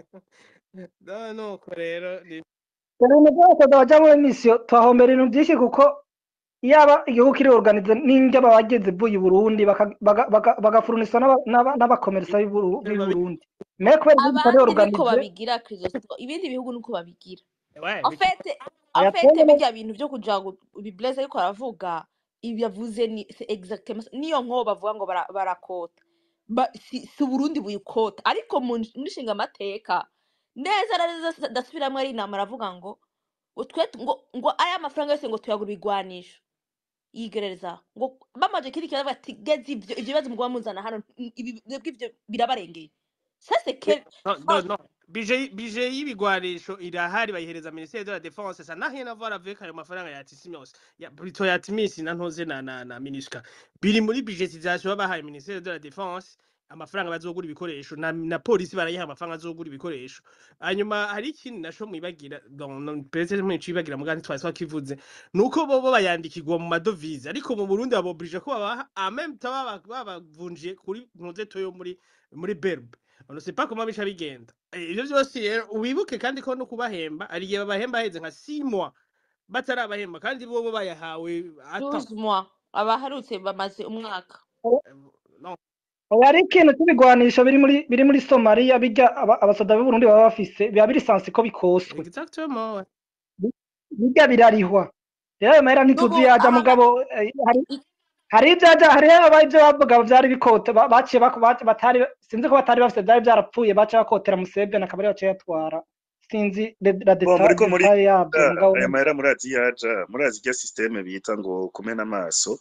no nuko rero ni ibintu byose bajya muri misiyo tuhahombera ibintu byinshi kuko yaba igihugu kiri organize n'indya bageze buyi Burundi baka- baga- baga- bagafurunisha n'aba- n'aba- n'abakomerisa b'i Buru- b'i Burundi mais kubera igihugu kitari abandi niko organize babigira kirisito ibindi bihugu niko babigira ouais ofete aya ofete twebwe birya bintu vyo kugira ngo bibleze ariko aravuga ibi yavuze ni c'est exactement ça. niyo nko bavuga ngo bara- barakota Ba- si si uburundi buyikota ariko mu muri nshinga amateka neza na neza ndasubiramwo ari inama aravuga ngo ngo twe ngo ngo aya mafaranga yose ngo tuyagura ibigwanisho yigereza ngo bamaze kiri kibazo bati geze ivyo ivyo bibazo mugwa muzana hano ibi mwebwe ivyo birabarengeye ça c'est Mais- quel non, non, non. bije bije y'ibigwanisho irahari bayihereza ministère de la défense ça n'a rien à voir avec ayo mafaranga ya Tisimios ya plutôt ya Timis na ntoze na na, na MINUSCA biri muri budgetisation babahaye ministère de la défense amafaranga bazogura ibikoresho na, na polisi barayiha amafaranga azogura ibikoresho hanyuma hari ikindi nasho mwibagira peut-être mwicibagira mugandi twari twakivuze nuko bobo bayandikirwa mu madovize ariko mu Burundi babobrije ko babaha en même temps baba- babavunjiye kuri ntuze toyo muri muri berbe on ne sait pas comment bica bigenda Eh, ivyo vyose rero wibuke kandi ko no kubahemba hari igihe babahemba haheze nka 6 mois batarabahemba kandi bobo bayahawe ata 12 mois abaherutse bamaze umwaka non oya ari ikintu cy'ibigwanisho biri muri biri muri Somalia bijya aba- abasoda b'i Burundi baba bafise biba biri sansi ko bikoswe exactement ouais. bijya birarihwa rero ayo mahera ntituzi n'ubu yaja aha mugabo eh, hari i- hari ibyaja hari aba ibyo bavuga byari bikote ba- baciye bako- ba- batari sinzi ko batari bafite byari byarapfuye baciye bakotera Museveni akaba ariyo yaciye yatwara sinzi le- la Bo, deta muriko muri detail yabyo Ah, mugabo aya mahera murazi yaja murazi irya systeme bita ngo kumena amaso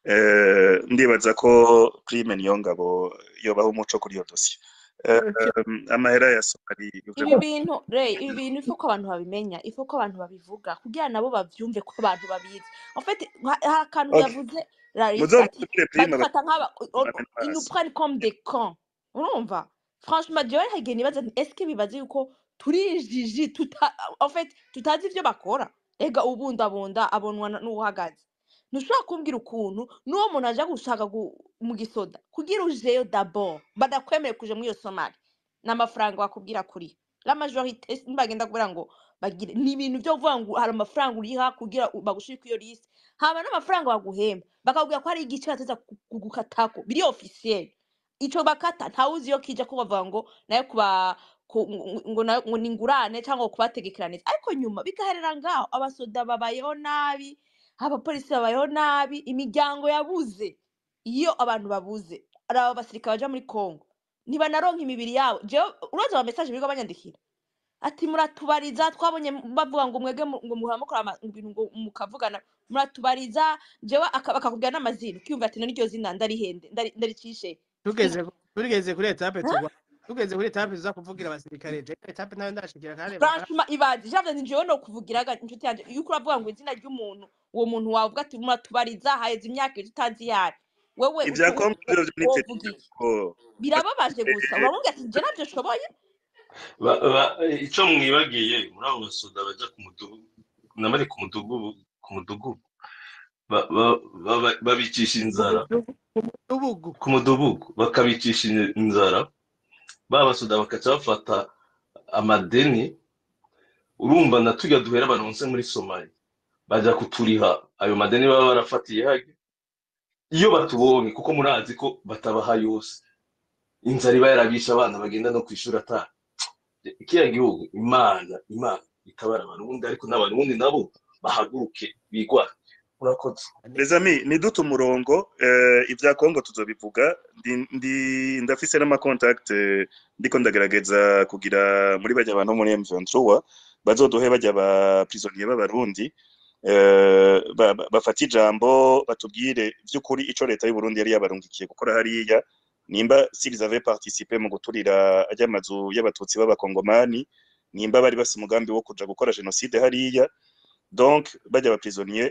eh, ndibaza ko prime niyo ngabo yobaho umuco kuri iyo dosiye Eh, em, amahera ya somali ibi bintu re ibi bintu ifu ko abantu babimenya ifu ko abantu babivuga kugira nabo bavyumve ko abantu babizi en fait ha- hari akantu Okay. yavuze larisse muzo ati mutubwire prime badufata nk'aba on- bamena ils nous amaso prennent comme des cons urumva franchement jewe hagiye nibaza nti eske bibaza yuko turijiji tuta en fait tutazi ivyo bakora ega ubundabunda abonwa na- n'uwuhagaze ntushobora kumbwira ukuntu n'uwo muntu aja gushaka gu- mu gisoda kugira ujeyo dabord badakwemereye kuja muri iyo somali n'amafaranga bakubwira kuri la majorité ntibagenda kubera ngo bagire ni ibintu byo kuvuga ngo hari amafaranga uriha kugira u- bagushire kuri iyo liste haba n'amafaranga baguhemba bakakubwira ko hari igice bateza kugukatako biri officiel ico bakata ntawuzi iyo kija ko bavuga ngo nayo kuba ku- ngo ngo nayo- ngo ni ingurane cyangwa kubategekera neza ariko nyuma bigaherera ngaho abasoda babayeho nabi abapolisi babayeho nabi imiryango yabuze iyo abantu babuze ari aba basirikare baja muri congo ntibanaronka imibiri yabo jewe uraza ama message birirwa banyandikira ati muratubariza twabonye bavuga ngo mwege mu- ngo muhora mukora ama- ibintu ngo mukavugana muratubariza jewe aka- bakakubwira n'amazina ukiyumva ati none iryo zina ndarihende ndari- ndaricishe tugeze ku- tugeze kuri etape Huh? tugwa tugeze kuri etape tuza kuvugira abasirikare je etape nayo ndashikira kandi franchement ibaze javye ni jewe no kuvugiraga inshuti yanje iyo uriko uravuga ngo izina ry'umuntu uwo muntu wavuga ati muratubariza haheze imyaka ibiri utazi yari wewe ibya ucu- kongo u- byo wovuga nitegereje iki ko birababaje gusa uramubwira ati je navyo nshoboye Ba- ba- ico mwibagiye muri abo basoda baja ku mudugudu nabari ku mudugudu ku mudugudu ba- ba- ba- babicisha inzara ubugu ku mudugudu bakabicisha inzara ba basoda bakaca bafata amadeni urumva na turya duhera baronse muri somali baja kuturiha ayo madeni baba barafatiye hage iyo batubonye kuko murazi ko batabaha yose inzara iba yarabishe abana bagenda no kwishuri ata kiriya gihugu imana imana itabara abarundi ariko n'abarundi nabo bahaguruke bigwane urakoze les amis nidute umurongo eh, ibya kongo tuzobivuga ndi, ndi ndafise n'amacontact eh, ndiko ndagerageza kugira muri bajya abantu bo muri M23 bazoduhe bajya ba prisonnier b'abarundi eh, ba- ba- bafata ijambo batubwire vy'ukuri ico leta y'u Burundi yari yabarungikiye gukora hariya nimba s'ils avaient participé mu guturira ajya amazu y'abatutsi b'abakongomani nimba bari bafise umugambi wo kuja gukora genocide hariya donc bajya ba prisonnier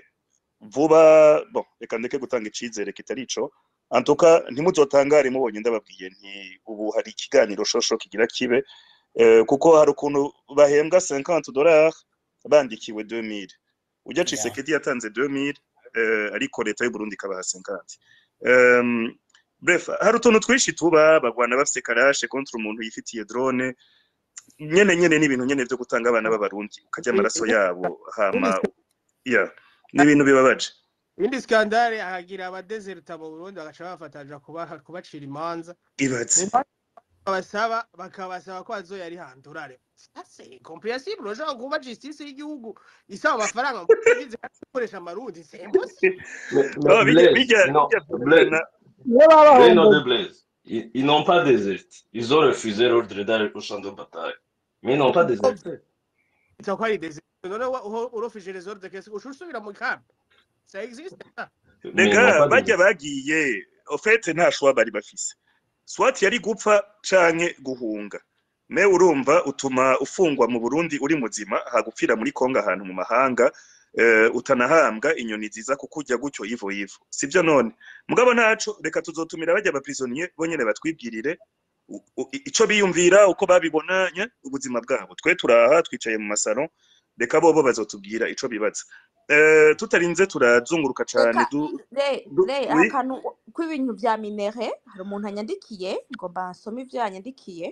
vuba bon reka ndeke gutanga icizere kitari ico en tout cas ntimuzotangare mubonye ndababwiye nti ubu hari ikiganiro shosho kigira kibe eh, kuko hari ukuntu bahembwa 50 dollars bandikiwe 2000 ujya Tshisekedi yatanze 2000 eh, ariko leta y'u Burundi ikabaha 50 um, bref hari utuntu twinshi tuba bagwana bafise karashe contre umuntu yifitiye drone nyene nyene n'ibintu nyene vyo gutanga abana b'abarundi ukarya amaraso yabo hama ya ni ibintu bibabaje indi skandale ahagira abadeserta mu Burundi bagaca bafatanja kubaha kubacira imanza ibaze babasaba bakabasaba ko bazoyarihandurare c'est compréhensible urashobora kuba justice y'igihugu isaba amafaranga ngo ugize gukoresha amarundi c'est impossible Mais, Oh, mais bijya Blaise, bijya non, bijya Blaise, kuvugana niyo baba Blaise, non, bahomboye de Blaise. Ils, ils n'ont pas déserté. Ils ont refusé l'ordre d'aller au champ de bataille. Mais ils n'ont pas déserté. bitwa ko ari desert none wa- uho- urofije les ordres kese ushobora usubira mu kambi ça existe ça Mais ils n'ont rega pas bajya déserté. bagiye ofete nta shwa bari bafise swat yari gupfa canke guhunga me urumva utuma ufungwa mu Burundi uri muzima hagupfira muri Kongo ahantu mu mahanga eh, utanahambwa inyoni ziza kukurya gutyo yivo yivo sivyo none mugabo ntaco reka tuzotumira bajya ba prisonnier bonyene batwibwirire u- u- ico biyumvira uko babibonanye ubuzima bwabo twe turaha twicaye mu masaro reka bobo bazotubwira ico bibaza eh, tutarinze turazunguruka cane reka du, re du, re oui akantu kw'ibintu vya minere hari umuntu anyandikiye ngomba nsome ivyo yanyandikiye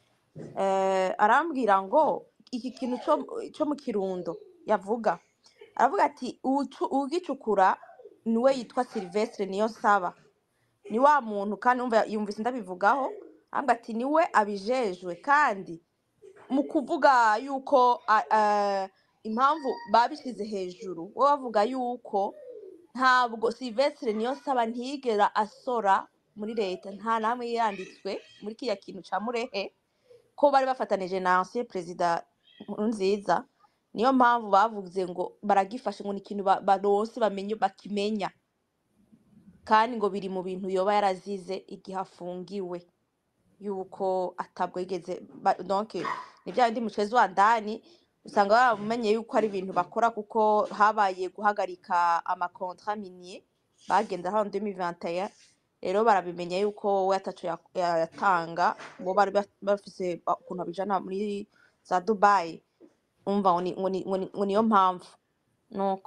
eh, arambwira ngo iki kintu co co mu kirundo yavuga aravuga ati "Uwucu- uwugicukura niwe yitwa silvestre niyo saba ni wa muntu kandi umva yumvise ndabivugaho arambwira ati niwe abijejwe kandi mu kuvuga yuko a- a- impamvu babishyize hejuru we bavuga yuko ntabwo silvestre niyo saba ntiyigera asora muri leta nta namwe yanditswe muri kiriya kintu ca murehe ko bari bafatanije na ancien perezida nziza niyo mpamvu bavuze ngo baragifashe ngo ni ikintu ba- baronse bamenye bakimenya kandi ngo biri mu bintu yoba yarazize igihe afungiwe yuko atabwo yigeze ba- donc ni bya bindi mucezi wa ndani usanga baramumenye yuko ari ibintu bakora kuko habaye guhagarika amakontra minier bagenda hano 2021 rero barabimenya yuko wowe ataco ya- yatanga bo bari baf- bafise ba- ukuntu babijana muri za dubai umva ngo ni- ngo ni- ngo ni- ngo niyo mpamvu nuko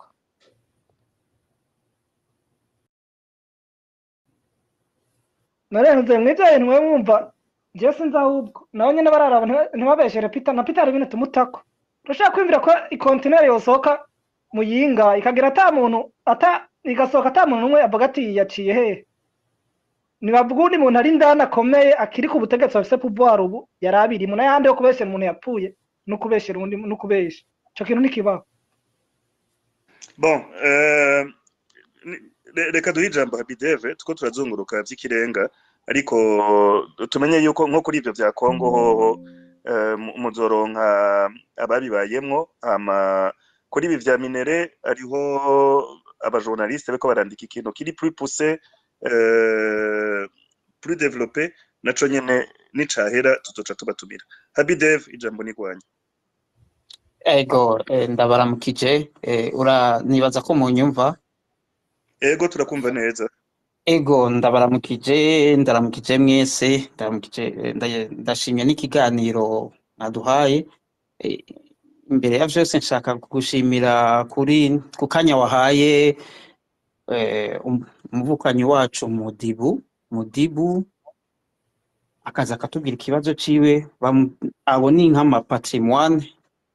narenze mwibyaye ntiwe mwumva njyewe sinzi ahubwo nawe nyine bararaba ntiba- ntibabeshere pita na pita hari ibintu tumutako urashaka kwiyumvira ko ikontineri yosohoka mu yinga ikagira ata muntu ata igasohoka ata muntu umwe avuga ati yaciye hehe ntibavuga undi muntu ari indani akomeye akiri ku butegetsi bafise pouvoir ubu yari abirimo n'ayandi yo kubeshyera umuntu yapfuye no kubeshyera undi no kubesha ico kintu ntikibaho bon euh, ni- re- reka duhe ijambo habideve tuko turazunguruka vy'ikirenga ariko tumenye yuko nko kuri ivyo vya kongo hoho eh, mu- muzoronka ababibayemwo hama kuri ibi vya minere hariho abajournaliste bariko barandika ikintu kiri plus poussé euh, plus développé naco nyene nicahera tuzoca tubatumira habidev ijambo nigwanya Ego, eh, ndabaramukije, eh, ura nibaza ko munyumva. ego turakumva neza Ego, ndabaramukije, ndaramukije mwese, ndaramukije, eh, nda- ndashimye n'ikiganiro mwaduhaye. Eh, imbere ya vyose nshaka kugushimira kuri ku kanya wahaye eh, um- umuvukanyi wacu Mudibu, Mudibu akaza akatubwira ikibazo ciwe, bamu- abo ni nk'amapatrimoine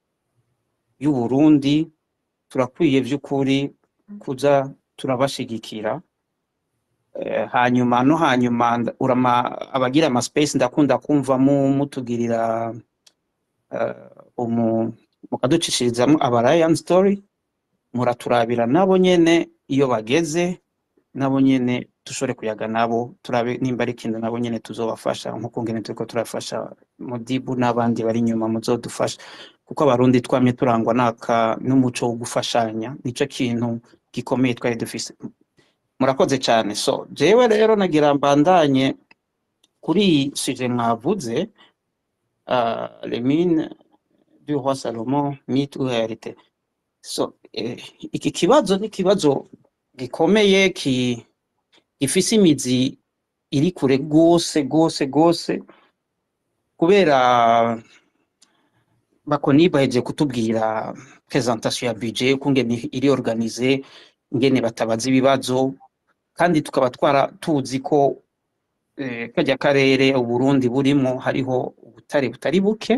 y'u Burundi, turakwiye vy'ukuri kuza turabashigikira Eh, hanyuma no hanyuma nda- urama abagira ama space ndakunda kumva mu mutugirira uh, umu mukaducishirizamwo aba Lion story muraturabira nabo nyene iyo bageze nabo nyene dushobore kuyaga nabo turabe nimba ari ikintu nabo nyene tuzobafasha nkuko ngene turiko turafasha Mudibu n'abandi bari inyuma muzodufasha kuko abarundi twamye turangwa naka n'umuco wo gufashanya nico kintu gikomeye twari dufise murakoze cyane so jewe rero nagira mbandanye kuri iyi suje mwavuze uh, les mines du roi Salomon mythe ou réalité so eh, iki kibazo ni kibazo gikomeye ki gifise imizi iri kure gose gose gose kubera bakoni baheje kutubwira presentation ya budget kungene iri organize ingene batabaza ibibazo kandi tukaba twara tuzi ko eh, kajya karere uburundi burimo hariho ubutare butari buke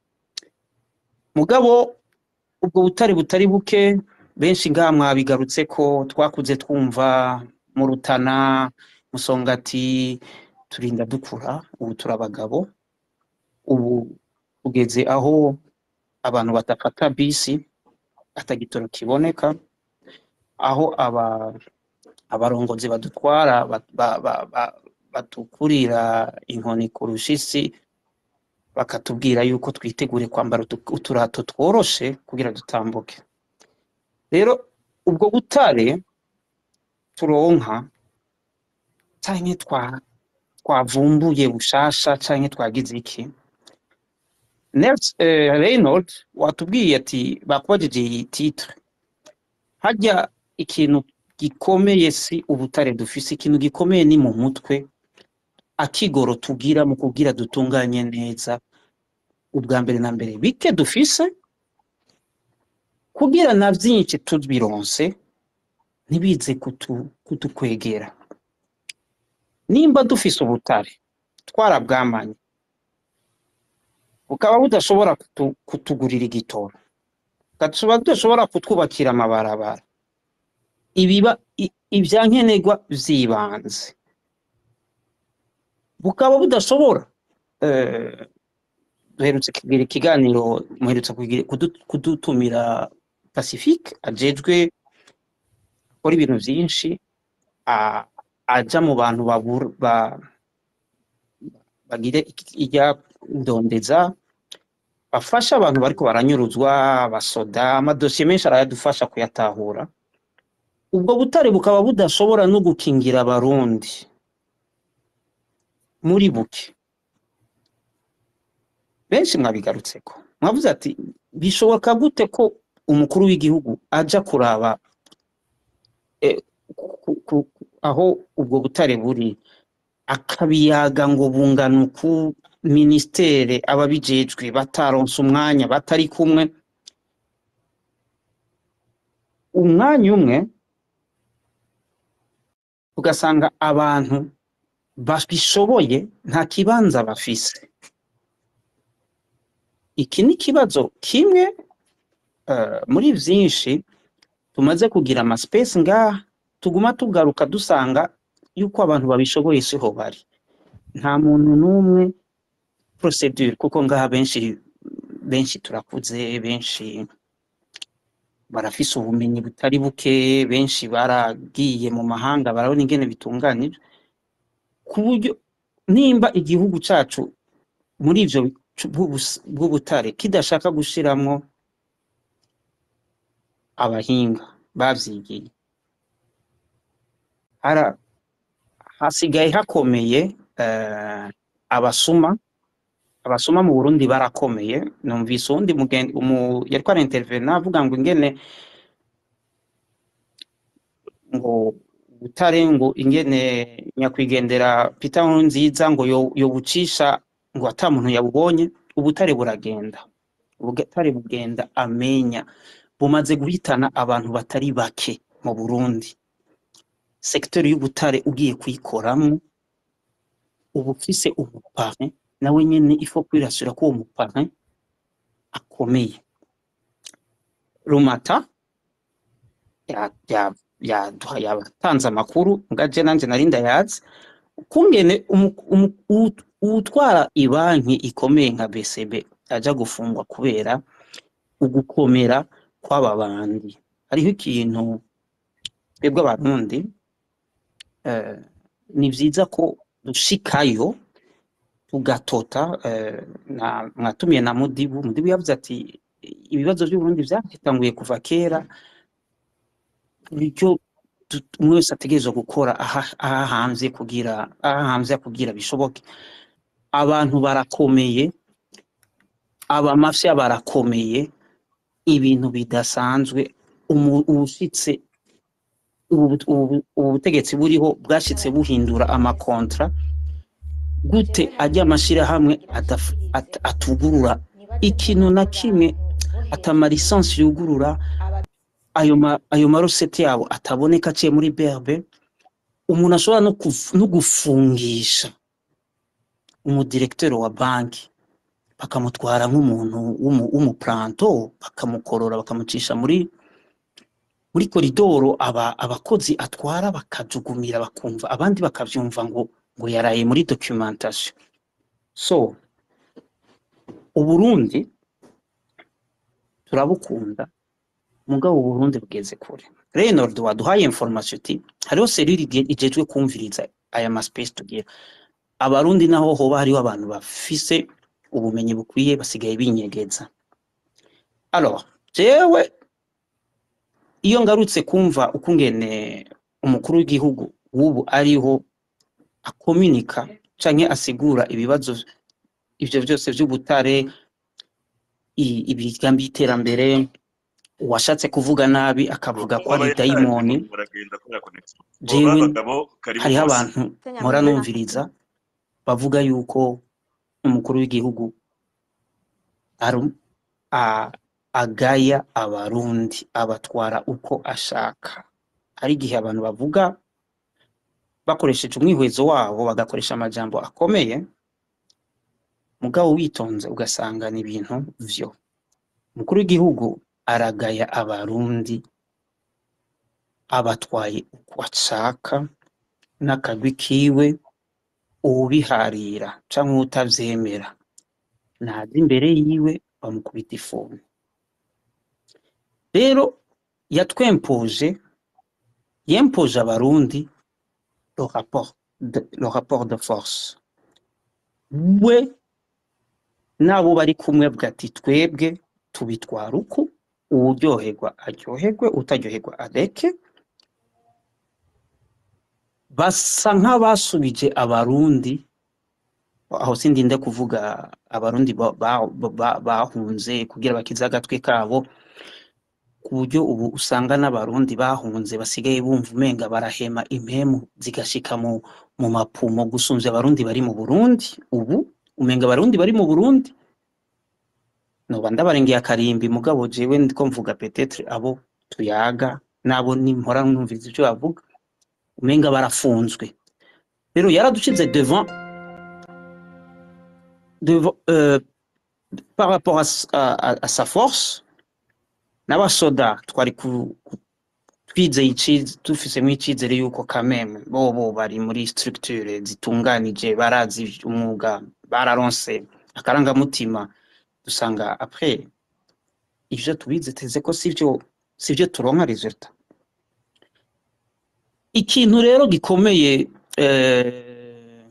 mugabo ubwo butare butari buke benshi ngaha mwabigarutse ko twakuze twumva mu rutana musongati turinda dukura ubu turi abagabo ubu tugeze aho abantu badafata bisi atagitoro kiboneka aho aba abarongozi badutwara ba- ba- ba- ba- batukurira inkoni ku rushisi bakatubwira yuko twitegure kwambara utu- uturato tworoshe kugira dutambuke rero ubwo butare turonka canke twa twavumbuye bushasha canke twagize iki Nels eh, Reynold watubwiye ati bakubajije iyi titre harya ikintu gikomeye si ubutare dufise ikintu gikomeye ni mu mutwe akigoro tugira mu kugira dutunganye neza ubwa mbere na mbere bike dufise kugira na vyinshi tubironse ntibize kutu, kutukwegera nimba dufise ubutare twarabwamanye bukaba budashobora kutu, kutugurira igitoro bukaba budashobora kutwubakira amabarabara ibiba i- ivyankenerwa vy'ibanze bukaba budashobora eh, duherutse kugira ikiganiro muherutse kugira- kudu- kudutumira pacifique ajejwe akora ibintu vyinshi a- aja mu bantu babura ba, bagire iki- irya ndondeza bafasha abantu bariko baranyuruzwa abasoda amadosiye menshi arayadufasha kuyatahura ubwo butare bukaba budashobora no gukingira abarundi muri buke benshi mwabigarutseko mwavuze ati bishoboka gute ko umukuru w'igihugu aja kuraba eh, ku- ku- aho ubwo butare buri akabiyaga ngo bungana uku ministere ababijejwe bataronse umwanya batari kumwe umwanya umwe ugasanga abantu babishoboye nta kibanza bafise iki ni ikibazo kimwe eh, muri vyinshi tumaze kugira amaspace ngaha tuguma tugaruka dusanga yuko abantu babishoboye siho bari nta muntu n'umwe procedure kuko ngaha benshi benshi turakuze benshi barafise ubumenyi butari buke benshi baragiye mu mahanga barabona ingene bitunganije ku buryo nimba igihugu cacu muri ivyo bicu- bw'ubus- bw'ubutare kidashaka gushiramwo abahinga bavyigiye hara hasigaye hakomeye eh, abasuma abasuma mu Burundi barakomeye numvise uwundi mugen- umu yariko araintervena avuga ngo ingene ngo butare ngo ingene nyakwigendera Peter Nkurunziza ngo yo yobucisha ngo ata muntu yabubonye ubutare buragenda ubutare bugenda amenya bumaze guhitana abantu batari bake mu Burundi sekiteri y'ubutare ugiye kuyikoramwo uba ufise umupare nawe nyene ifo kwirasira ko uwo mupare akomeye rumata ya- ya- yaduha- yatanze amakuru ngaje nanje nari ndayazi kungene umu- umu- uwu- uwutwara ibanki ikomeye nka BCB aja gufungwa kubera ugukomera kw'aba bandi hariho ikintu twebwe abarundi eh, ni vyiza ko dushikayo tugatota eh, na mwatumiye na Mudibu Mudibu yavuze ati ibibazo by'Uburundi vyatanguye kuva kera bityo tu- umwe wese ategerezwa gukora aha- ahahamvye kugira ahahamvye kugira bishoboke abantu barakomeye abamafya barakomeye ibintu bidasanzwe umu- ubushitse ubu ubu- ubu butegetsi buriho bwashitse buhindura amakontra gute ajya amashirahamwe adaf- at- atugurura ikintu na kimwe atama lisansi yugurura ayo ma ayo marosete yabo ataboneka aciye muri BRB umuntu ashobora no kuf- no gufungisha umudirekteur wa banki bakamutwara nk'umuntu w'umu- w'umuplanto bakamukorora bakamucisha muri muri koridoro aba abakozi atwara bakajugumira bakumva abandi bakavyumva ngo ngo yaraye muri documentation so uburundi turabukunda mugabo uburundi bugeze kure Reynold waduhaye information uti hariho serire ige- ijejwe kumviriza aya maspace tugira abarundi naho hoba hariho abantu bafise ubumenyi bukwiye basigaye binyegeza alors jewe iyo ngarutse kumva ukungene umukuru w'igihugu w'ubu ariho akominika canke asigura ibibazo ivyo vyose vy'ubutare i- imigambi y'iterambere uwashatse kuvuga nabi akavuga ko ari dayimoni muragenda kubera connection jewe boba abagabo karibu hariho bose abantu mpora numviriza bavuga yuko umukuru w'igihugu aru- a- agaya abarundi abatwara uko ashaka hari igihe abantu bavuga bakoresheje umwihwezo wabo bagakoresha amajambo akomeye mugabo witonze ugasanga ni ibintu vyo umukuru w'igihugu aragaya abarundi abatwaye uko ashaka n'akagwi kiwe uwubiharira canke uwutavyemera naza imbere yiwe bamukubita ifuni rero yatwempoje yempoje abarundi le rapport de, le rapport de force we n'abo bari kumwe bwati twebwe tubitwara uku uwuryoherwa aryoherwe utaryoherwa areke basa nk'abasubije abarundi aho sindinde kuvuga abarundi ba- ba- ba- bahunze kugira bakize agatwe kabo ku buryo ubu usanga n'abarundi bahunze basigaye bumva umenga barahema impemu zigashika mu mu mapumo gusumvya abarundi bari mu Burundi ubu umenga abarundi bari mu Burundi noba ndabarengeye akarimbi mugabo jewe ndiko mvuga petetre abo tuyaga nabo nimpora numviriza ivyo bavuga umenga barafunzwe rero yaradushize devant devant euh, par rapport à, s- à, à, à sa force n'abasoda twari ku- ku- twizeye iciz- dufisemo icizere yuko kameme bobo bari muri structure zitunganije barazi umwuga bararonse akarangamutima dusanga après ivyo tubize teze ko sivyo sivyo turonka resultat ikintu rero gikomeye eh,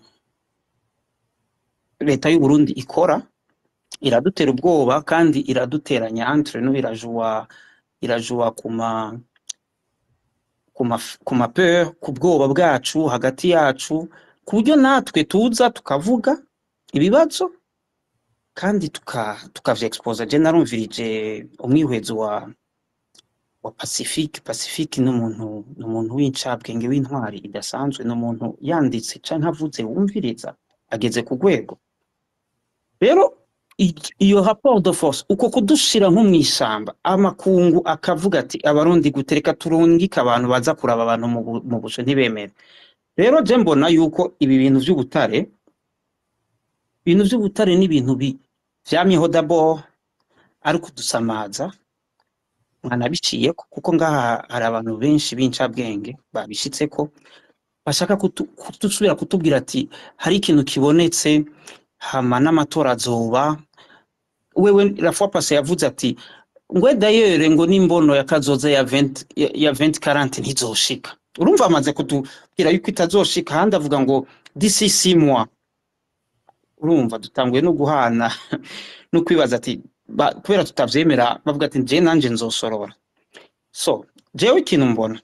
leta y'u Burundi ikora iradutera ubwoba kandi iraduteranya entre nous irajua irajua kuma kuma kuma peur ku bwoba bwacu hagati yacu ku buryo natwe tuza tukavuga ibibazo kandi tuka tukavyeexposa je narumvirije umwihwezo wa wa Pacifique Pacifique ni umuntu ni umuntu w'incabwenge w'intwari idasanzwe ni umuntu yanditse canke avuze wumviriza ageze ku rwego rero i- iyo rapport de force uko kudushira nko mw'ishamba amakungu akavuga ati abarundi gutereka turungika abantu baza kuraba abantu mu bu- mu busho ntibemere rero je mbona yuko ibi bintu vy'ubutare ibintu vy'ubutare ni ibintu bi- vyamyeho d'abord ari ukudusamaza mwanabiciyeko kuko ngaha hari abantu benshi b'incabwenge babishitseko bashaka kutu- kudusubira kutubwira ati hari ikintu kibonetse hama n'amatora azoba wewe la fois passée yavuze ati ngwe dayere ngo n'imbono ya kazoza ya 20 ya ya 2040 ntizoshika urumva amaze kutubwira yuko itazoshika handi avuga ngo d'ici six mois urumva dutanguye no guhana no kwibaza ati ba- kubera tutavyemera bavuga ati je nanje nzosorora so jewe ikintu mbona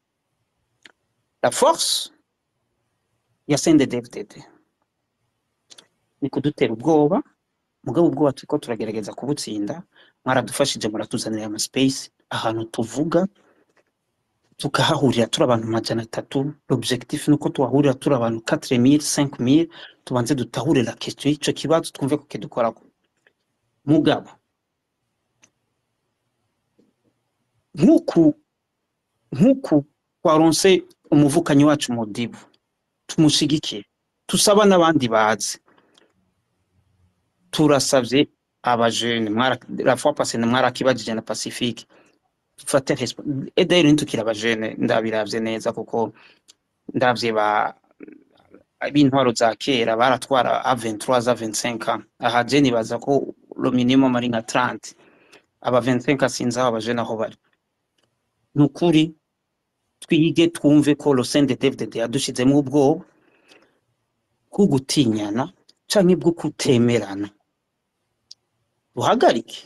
la force ya CNDD-FDD ni kudutera ubwoba mugabo ubwoba turiko turagerageza kubutsinda mwaradufashije muratuzanira ama space ahantu tuvuga tukahahurira turi abantu majana atatu l'objectif nuko tuhahurira turi abantu 4000 5000 tubanze dutahure la question y'ico kibazo twumve ko kidukorako mugabo nk'uku nk'uku twaronse umuvukanyi wacu Modibo tumushigikire tusaba n'abandi bazi turasavye abajene mwara la fois passée mwarakibajije na Pacifique dufate respo et d'ailleurs nitukira abajene ndabiravye neza kuko ndavye ba b'intwaro za kera baratwara a 23 za 25 ans aha je nibaza ko le minimum ari nka 30 aba 25 sinzi aho abajene aho bari ni ukuri twige twumve ko le CNDD-FDD yadushizemwo ubwoba bwo gutinyana canke bwo kutemerana duhagarike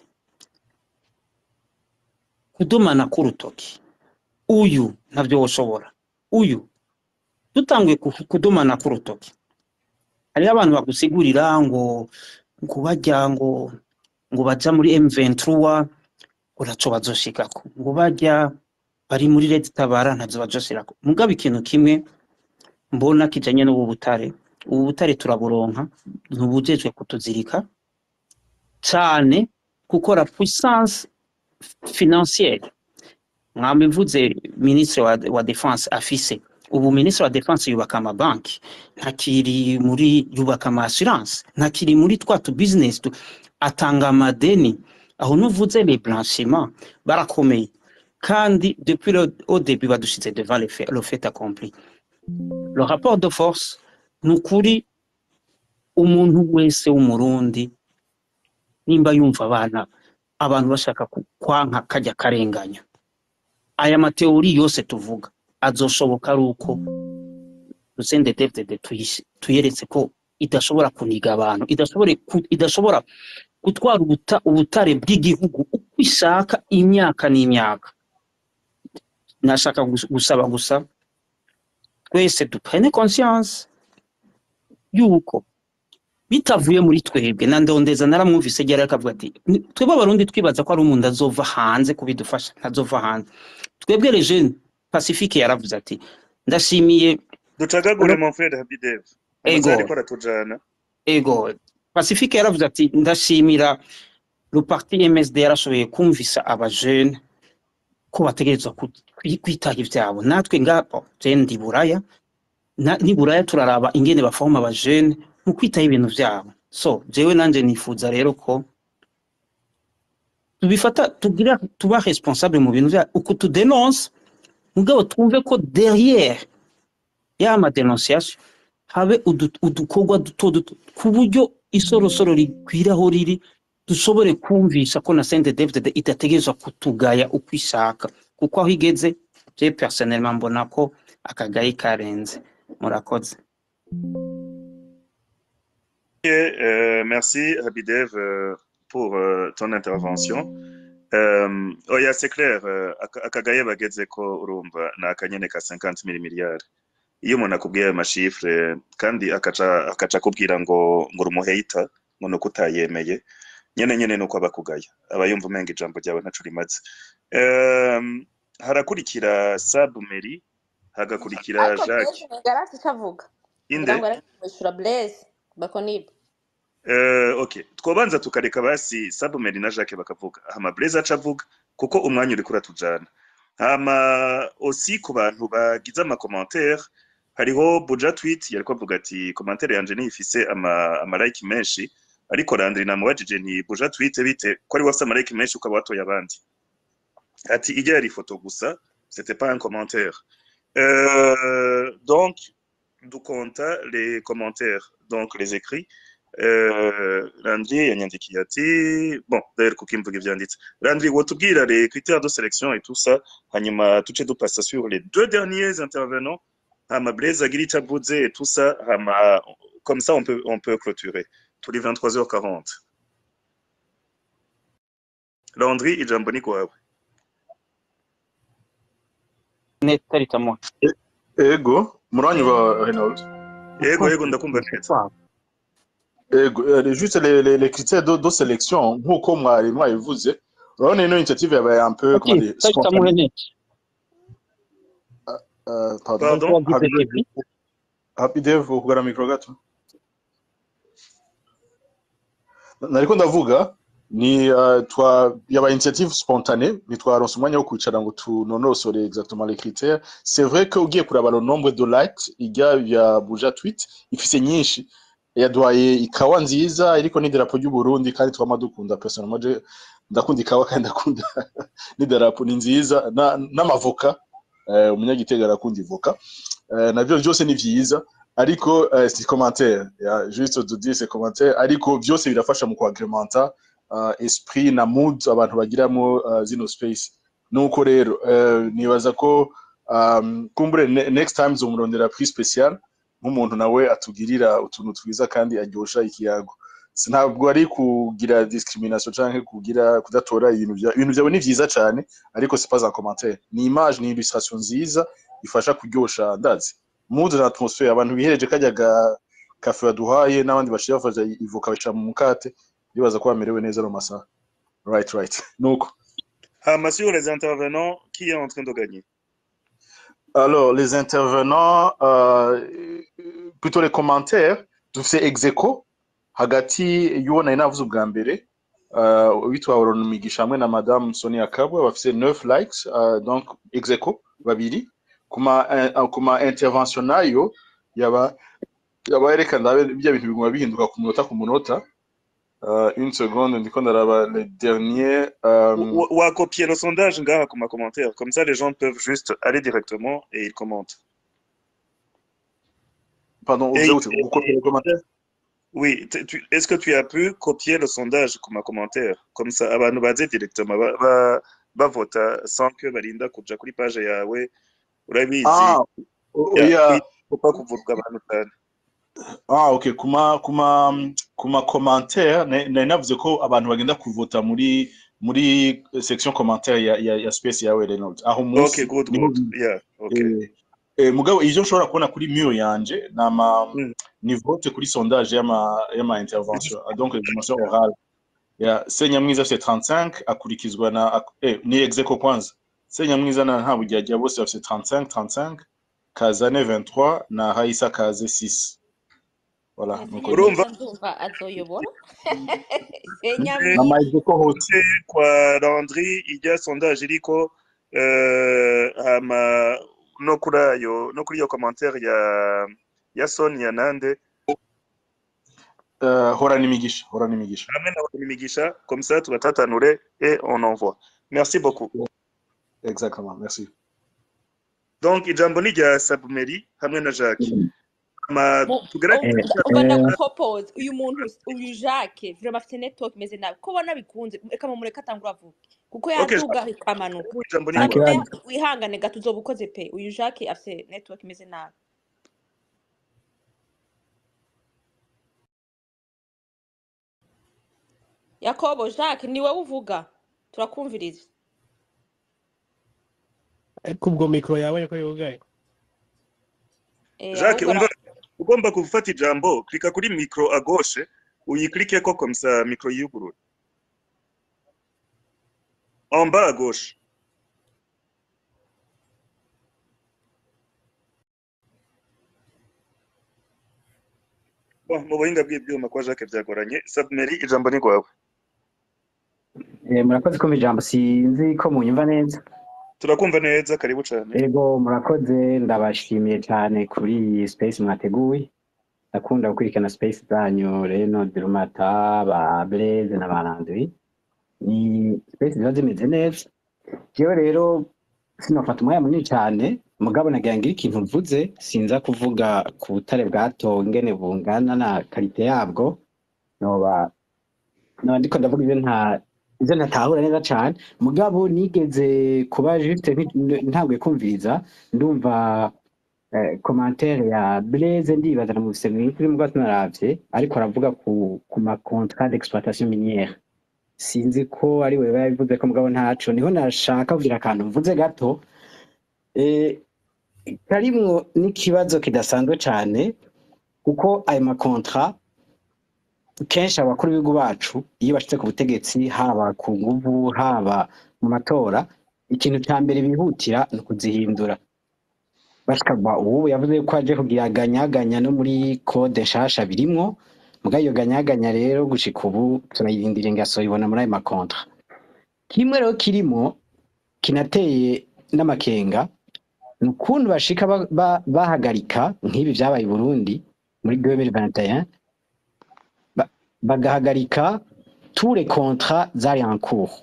kudumana k'urutoki uyu ntavyo woshobora uyu dutanguye ku- kudumana k'urutoki hariho abantu bagusigurira ngo ngo barya ngo ngo baja muri M23 ngo ntaco bazoshikako ngo barya bari muri Red Tabara ntavyo bazoshirako mugabo ikintu kimwe mbona kijanye n'ubu butare ubu butare turaburonka ntubujejwe kutuzirika cane kuko la puissance financière mwambivuze ministre wa, wa defense afise ubu ministre wa defense yubaka amabanki ntakiri muri yubaka ama assurance ntakiri muri twa tu business tu, atanga amadeni aho nuvuze les blanchiments barakomeye kandi depuis le, au début badushize devant le fait, le fait accompli le rapport de force ni ukuri umuntu wese w'umurundi nimba yumva abana abantu bashaka ku- kwanka kajya karenganya aya mateori yose tuvuga azoshoboka ari uko Lucende David tuyeretse ko idashobora kuniga abantu idashobora ku- idashobora gutwara ubuta, ubutare bw'igihugu uko ishaka imyaka n'imyaka nashaka gus- gusaba gusa twese duprene conscience yuko bitavuye muri twebwe na ndondeza naramwumvise ryari akavuga ati "Ni- twebwe abarundi twibaza ko ari umuntu azova hanze kubidufasha ntazova hanze twebwe rejeni pacifique yaravuze ati ndashimiye ducagagure mon frere habidev Ego. amasaha ariko aratujana ego pacifique yaravuze ati ndashimira le parti msd yarashoboye kumvisa abajene ko bategerezwa ku- kwi- kwitaho ivyabo natwe ngaho je ndi buraya na- ni buraya turaraba ingene bafahoma abajene mu kwitaho ibintu vyabo so jewe nanje nifuza rero ko tubifata tugira tuba responsable mu bintu vya uku tudenonse mugabo twumve ko derrière ya ma dénonciation habe udu- udukorwa duto duto ku buryo isorosoro rikwira aho riri dushobore kumvisha ko na Saint David idategerezwa kutugaya uko ishaka kuko aho igeze je personnellement mbona ko akagayi karenze murakoze Euh, merci Habidev euh, pour euh, ton intervention. Euh, oya c'est clair euh, aka- akagaye bageze ko urumva ni akanyene ka 50 mili miliyari iyo umuntu akubwiye ayo mashifre kandi akaca akaca akubwira ngo ngo urumuheyita ngo nuko utayemeye nyene nyene nuko aba akugaya aba yumva umenga ijambo ryawe ntaco rimaze um, harakurikira Sabumeri hagakurikira ariko Jacques blaise ntigarasi icyo avuga inde ngira ngo areke kumwishyura blaise bakoniba Uh, okay twobanza tukareka basi Sabumeri na Jacques bakavuga hama Blaise aca avuga kuko umwanya uriko uratujana hama aussi ku bantu bagize ama commentaire hariho Buja tweet yariko avuga ati commentaire yanje nifise ama, ama like menshi ariko Landry namubajije nti Buja tweet bite ko ari wafise ama like menshi ukaba watoye abandi ati ijya yari ifoto gusa c'était pas un commentaire euh, donc dukonta les commentaires donc les écrits Euh, Landry yanyandikiye ati bon d'ailleurs kuko imvuga ivyanditse Landry wotubwira les critères de sélection et tout ça hanyuma tuce dupassa sur les deux derniers intervenants hama Blaise agira ico avuze et tout ça hama comme ça on peut on peut clôturer tous les 23h40 Landry ijambo ni kwawe neta ritamuha ego muranyumva Reynold yego yego ndakumva neza ego euh, juste les, les, les critères de, de sélection nk'uko mwari mwabivuze urabona ino initiative yabaye un peu comment dire taritamuhe spontanée neta euh, pardon pardon wagize devi Happy Dev ukugara mikro gato nariko ndavuga ni uh, twa yaba initiative spontanée ntitwaronse umwanya wo kwicara ngo tunonosore exactement les critères c'est vrai que ugiye kuraba le nombre de likes ijya ya buja tweet ifise nyinshi yaduhaye ikawa nziza iriko n'idarapo ry'u Burundi kandi twama dukunda personnellement je ndakunda ikawa kandi ndakunda n'idarapo ni nziza na- n'amavoka eh, umunyagitega arakunda ivoka eh, navyo vyose ni vyiza ariko eh, si commentaire ya juste de dire c'est commentaire ariko vyose birafasha mu kwagrementa uh, esprit na mood abantu bagiramo uh, zino space nuko rero uh, nibaza ko um, kumbure ne, next time zomurondera prix special nk'umuntu nawe atugirira utuntu twiza kandi aryosha ikiyago Si- ntabwo ari kugira discrimination canke kugira kudatora ibintu vya ibintu vyawe ni vyiza cane ariko c'est pas un commentaire ni image ni illustration nziza ifasha kuryosha ndazi mood na atmosphere abantu bihereje kajya ga kafe baduhaye n'abandi bashira bafasha ivoka bashira mu mukate bibaza ko bamerewe neza no masaha right right nuko hama sur les intervenants qui est en train de gagner alors les intervenants euh, plutôt les commentaires dufise execo hagati y'uwo nari navuze ubwa mbere uh, witwa Aaron Migisha hamwe na madame Sonia Kabwe bafise 9 likes uh, donc execo babiri kuma uh, kuma intervention nayo yaba yaba yerekana ndabe bya bintu biguma bihinduka ku munota ku munota uh, une seconde ndiko ndaraba le dernier um, ou, ou à copier le sondage ngaha comme commentaire comme ça les gens peuvent juste aller directement et ils commentent pardon et, uvuze gute et- gukopiera commentaire oui t- tu- est-ce que tu as pu copier le sondage comme commentaire comme ça abantu baze directement ba, ba, bavota sans que barinda kuja kuri page yawe urabizi ah o- ya oya faut pas kuvurwa abantu cyane Ah, ok. Kuma, kuma, kuma commentaire, ne- nari navuze ko abantu bagenda kuvota muri, muri section commentaire ya, ya, ya space yawe Reynolds. Aho okay munsi, good niho good bi- yeah okay eh, eh, mugabo ivyo nshobora kubona kuri mur yanje nama Mm. ni vote kuri sondage y'ama y'ama intervention ah, donc les dimensions orales ya Senyamwiza afite 35 akurikizwa na ak- eh, ni execo kwanza Senyamwiza na nta bujyajya bose bafite 35 35 Kazane 23 na Haisa Kaze 6 voilà nuko Urumva? Senyamwiza ndumva azoyobora na Senyamwiza ma execo hose kwa Landry ijya sondage iriko eh, hama no kuri ayo no kuri iyo commentaire ya ya Sonia Nande uh, horana imigisha horana imigisha hamwe na imigisha comme ça tugatatanure et on envoie merci beaucoup exactement merci donc ijambo ni rya Sabumeri hamwe na Jacques hama Mu- tugerageze umva umva ndagupropose uyu muntu uyu Jacques vraiment afite network imeze nabi ko ubona bikunze reka mumureke atangura avuge kuko Okay, yaduga ikamanuka ijambo ni nta ryawe. Samuel kibazo wihangane gato uzoba ukoze pe uyu Jacques afite network imeze nabi Yakobo Jacques ni wowe uvuga turakumviriza ariko ubwo mikoro yawe ko yugaye eh Jacques ahubwo umva ara- ugomba gufata ijambo klika kuri micro à gauche uyiklikeko ko comme ça micro yugurura en bas à gauche Bon, mu buhinga bw'ibyuma kwa Jacques byagoranye Sabumeri ijambo ni rwawe Eh, murakoze kumva ijambo sinzi ko munyumva neza turakumva neza karibu cyane ego murakoze ndabashimiye cyane kuri iyi space mwateguye ndakunda gukurikirana space zanyu reno dirumata ba blaze na ba landry ni space ziba zimeze neza jewe rero sinofata umwanya munini cyane mugabo nagira ngire ikintu mvuze sinza kuvuga ku butare bwatowe ingene bungana na karite yabwo noba noba ndiko ndavuga ibyo nta ibyo ntatahura neza cyane mugabo nigeze kuba juste nti- ntabwiye kumviriza ndumva eh, commentaire ya Blaise ndibaza mu bisemi kuri mugabo sinaravye ariko aravuga ku ku ma contrat d'exploitation minière sinzi ko ari we yabivuze ko mugabo ntaco niho nashaka kugira akantu mvuze gato eh, karimwo n'ikibazo kidasanzwe cane kuko ayo ma contrat kenshi abakuru b'ibihugu bacu iyo bashitse ku butegetsi haba ku nguvu haba mu matora ikintu cya mbere bihutira ni ukuzihindura bashikagwa ubu yavuze ko aje kugira ganyaganya no muri kode nshasha birimwo muga iyo ganyaganya rero gushika ubu turayirindira ingaso ibona muri ayo makontra kimwe rero kirimo kinateye n'amakenga ni ukuntu bashika ba- ba- bahagarika nk'ibi vyabaye i Burundi muri 2021 ba- bagahagarika tous les contrats zari en cours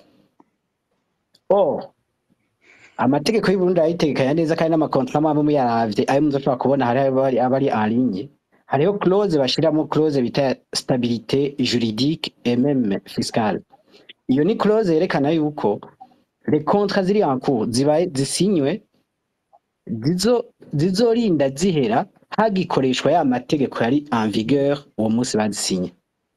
or amategeko y'u Burundi arayitegekanya neza kandi n'amakontra amwe muyaravye ayo muzoshobora kubona hari abari abari en ligne hariho clause bashiramo clause bita stabilité juridique et même fiscale iyo ni clause yerekana yuko les contrats ziri en cours zibaye zisinywe zizo zizorinda zihera hagikoreshwa ya mategeko yari en vigueur uwo munsi bazisinye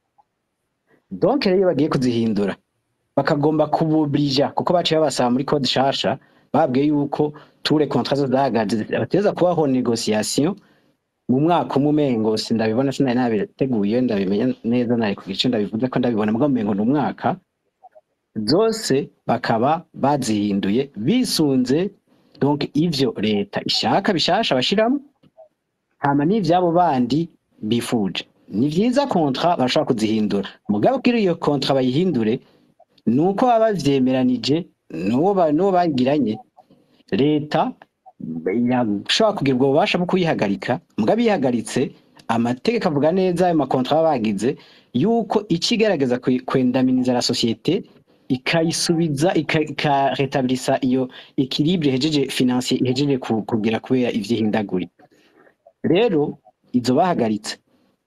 donc rero iyo bagiye kuzihindura bakagomba kububrija kuko baciye babasaba muri code shasha babwiye yuko tous les contrats zose zahagaze bateza kubaho négociation mu mwaka umwe umengo sindabibona sinari nabiteguye ndabimenya neza nari ku gice ndabivuze ko ndabibona mbwa umengo ni umwaka zose bakaba bazihinduye bisunze donc ivyo leta ishaka bishasha bashiramo hama n'ivyabo bandi bifuje ni vyiza kontra bashobora kuzihindura mugabo kugira iyo kontra bayihindure ni uko baba bavyemeranije n'uwo ba- n'uwo bagiranye leta yashobora kugira ubwo bubasha bwo kuyihagarika mugabo ihagaritse amategeko avuga neza ayo makontra baba bagize yuko ikigerageza kwendaminiza la societe ikayisubiza ika- ikaretabirisa iyo ekilibre ihejeje financier ihejeje ku- kugira kubera ivyihindaguri rero izo bahagaritse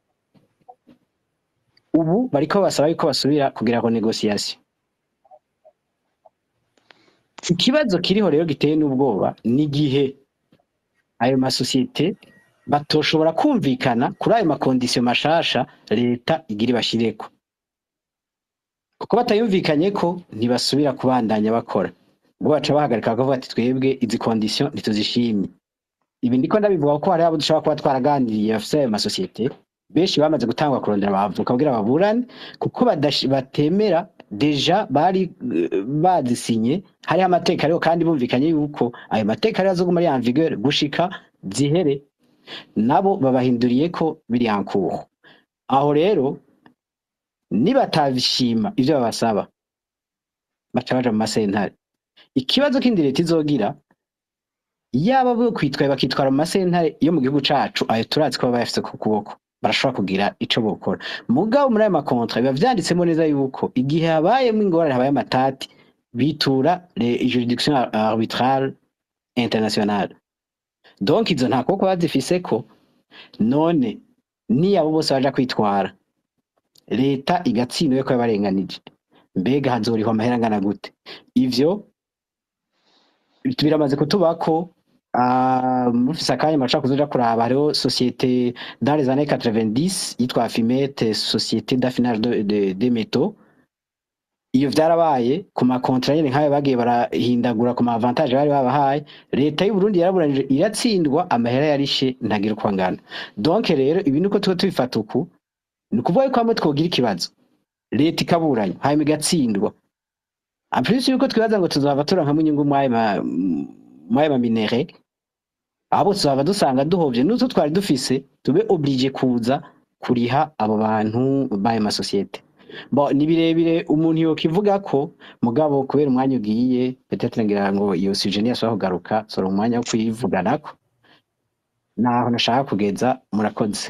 ubu bariko basaba yuko basubira kugira ngo negociation ikibazo kiriho rero giteye n'ubwoba ni igihe ayo masosiyete batoshobora kumvikana kuri ayo makondisiyo mashasha leta igira ibashireko kuko batayumvikanye ko ntibasubira kubandanya bakora ubwo baca bahagarika bakavuga ati twebwe izi kondisiyo ntituzishimye ibi ndiko ndabivuga ko hari abo dushobora kuba twaraganiriye bafise ayo masosiyete benshi bamaze gutangwa kurondera abavoka kugira baburane kuko badash- batemera deja bari eh, bazisinye hariho amateka ariho kandi bumvikanye yuko ayo mateka ariho azoguma ari en vigueur gushika zihere nabo babahinduriye ko biri en cours aho rero nibatabishima ivyo babasaba baca baja mu masentare ikibazo kindi leta izogira yaba bo kwitwaye bakitwara mu masentare yo mu gihugu cacu ayo turazi ko baba bayafise ku kuboko barashobora kugira ico bokora mugabo muri ayo makontra biba vyanditsemo neza yuko igihe habayemo ingorane habaye amatati bitura les juridictions arbitrales internationales donc izo nta kuboko bazifiseko none niyabo bose baja kwitwara leta igatsindwa yuko yabarenganije mbega hazorihwa amahera angana gute ivyo biramaze kutubako ah, mufise akanya murashobora kuzoja kuraba hariho société dans les années 90 yitwa Afimete société d'affinage de, de, des métaux iyo vyarabaye ku makontra nyene nk'ayo bagiye barahindagura ku maavantage bari babahaye leta y'u Burundi yaraburanije iratsindwa amahera yarishe ntagira uko angana donc rero ibi niko tuba tubifata uku ni ukuvuga yuko hamwe twogira ikibazo leta ikaburanya hanyuma igatsindwa en plus yuko twibaza ngo tuzohava turonkamwo inyungu mwayo ma- mwayo maminere abo tuzaba dusanga duhovye n'utwo twari dufise tube oblige kuza kuriha abo bantu b'ayo masosiyete bo ni birebire umuntu yokivuga ko mugabo kubera umwanya ugiye petetre ngira ngo iyo suje ntiyashobora kugaruka sora umwanya wo kuyivuganako naho nashaka kugeza murakoze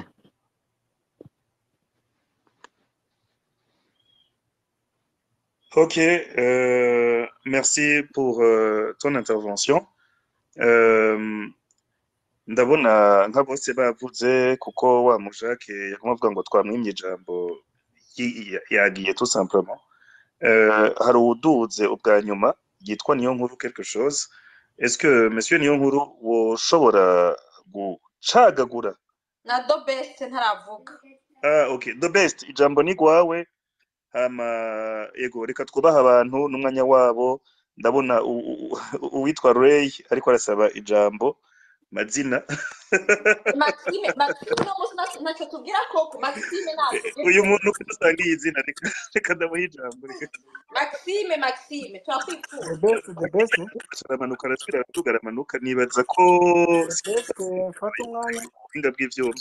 Ok, euh, merci pour euh, ton intervention. Euh, ndabona nka bose bavuze kuko wa mujake yaguma avuga ngo twamwimye ijambo yi- ya- yagiye tout simplement. Euh, hari uwuduze ubwa nyuma yitwa niyo nkuru quelque chose. Est-ce que monsieur niyo nkuru woshobora gucagagura? na do best ntaravuga Ah, ok, the best ijambo ni gwawe hama yego reka twubaha abantu n'umwanya wabo ndabona u- u- u- uwitwa Ray ariko arasaba ijambo mazina maxime maxime uno munsi ntaco ntaco tubwira koko maxime navuge uyu muntu uko dusanga iyi zina reka reka ndamuha ijambo reka maxime maxime the turakwifuza best the best aramanuka arasubira aratuga aramanuka nibaza ko the best eh, mfata umwanya ubuhinga bw'ivyuma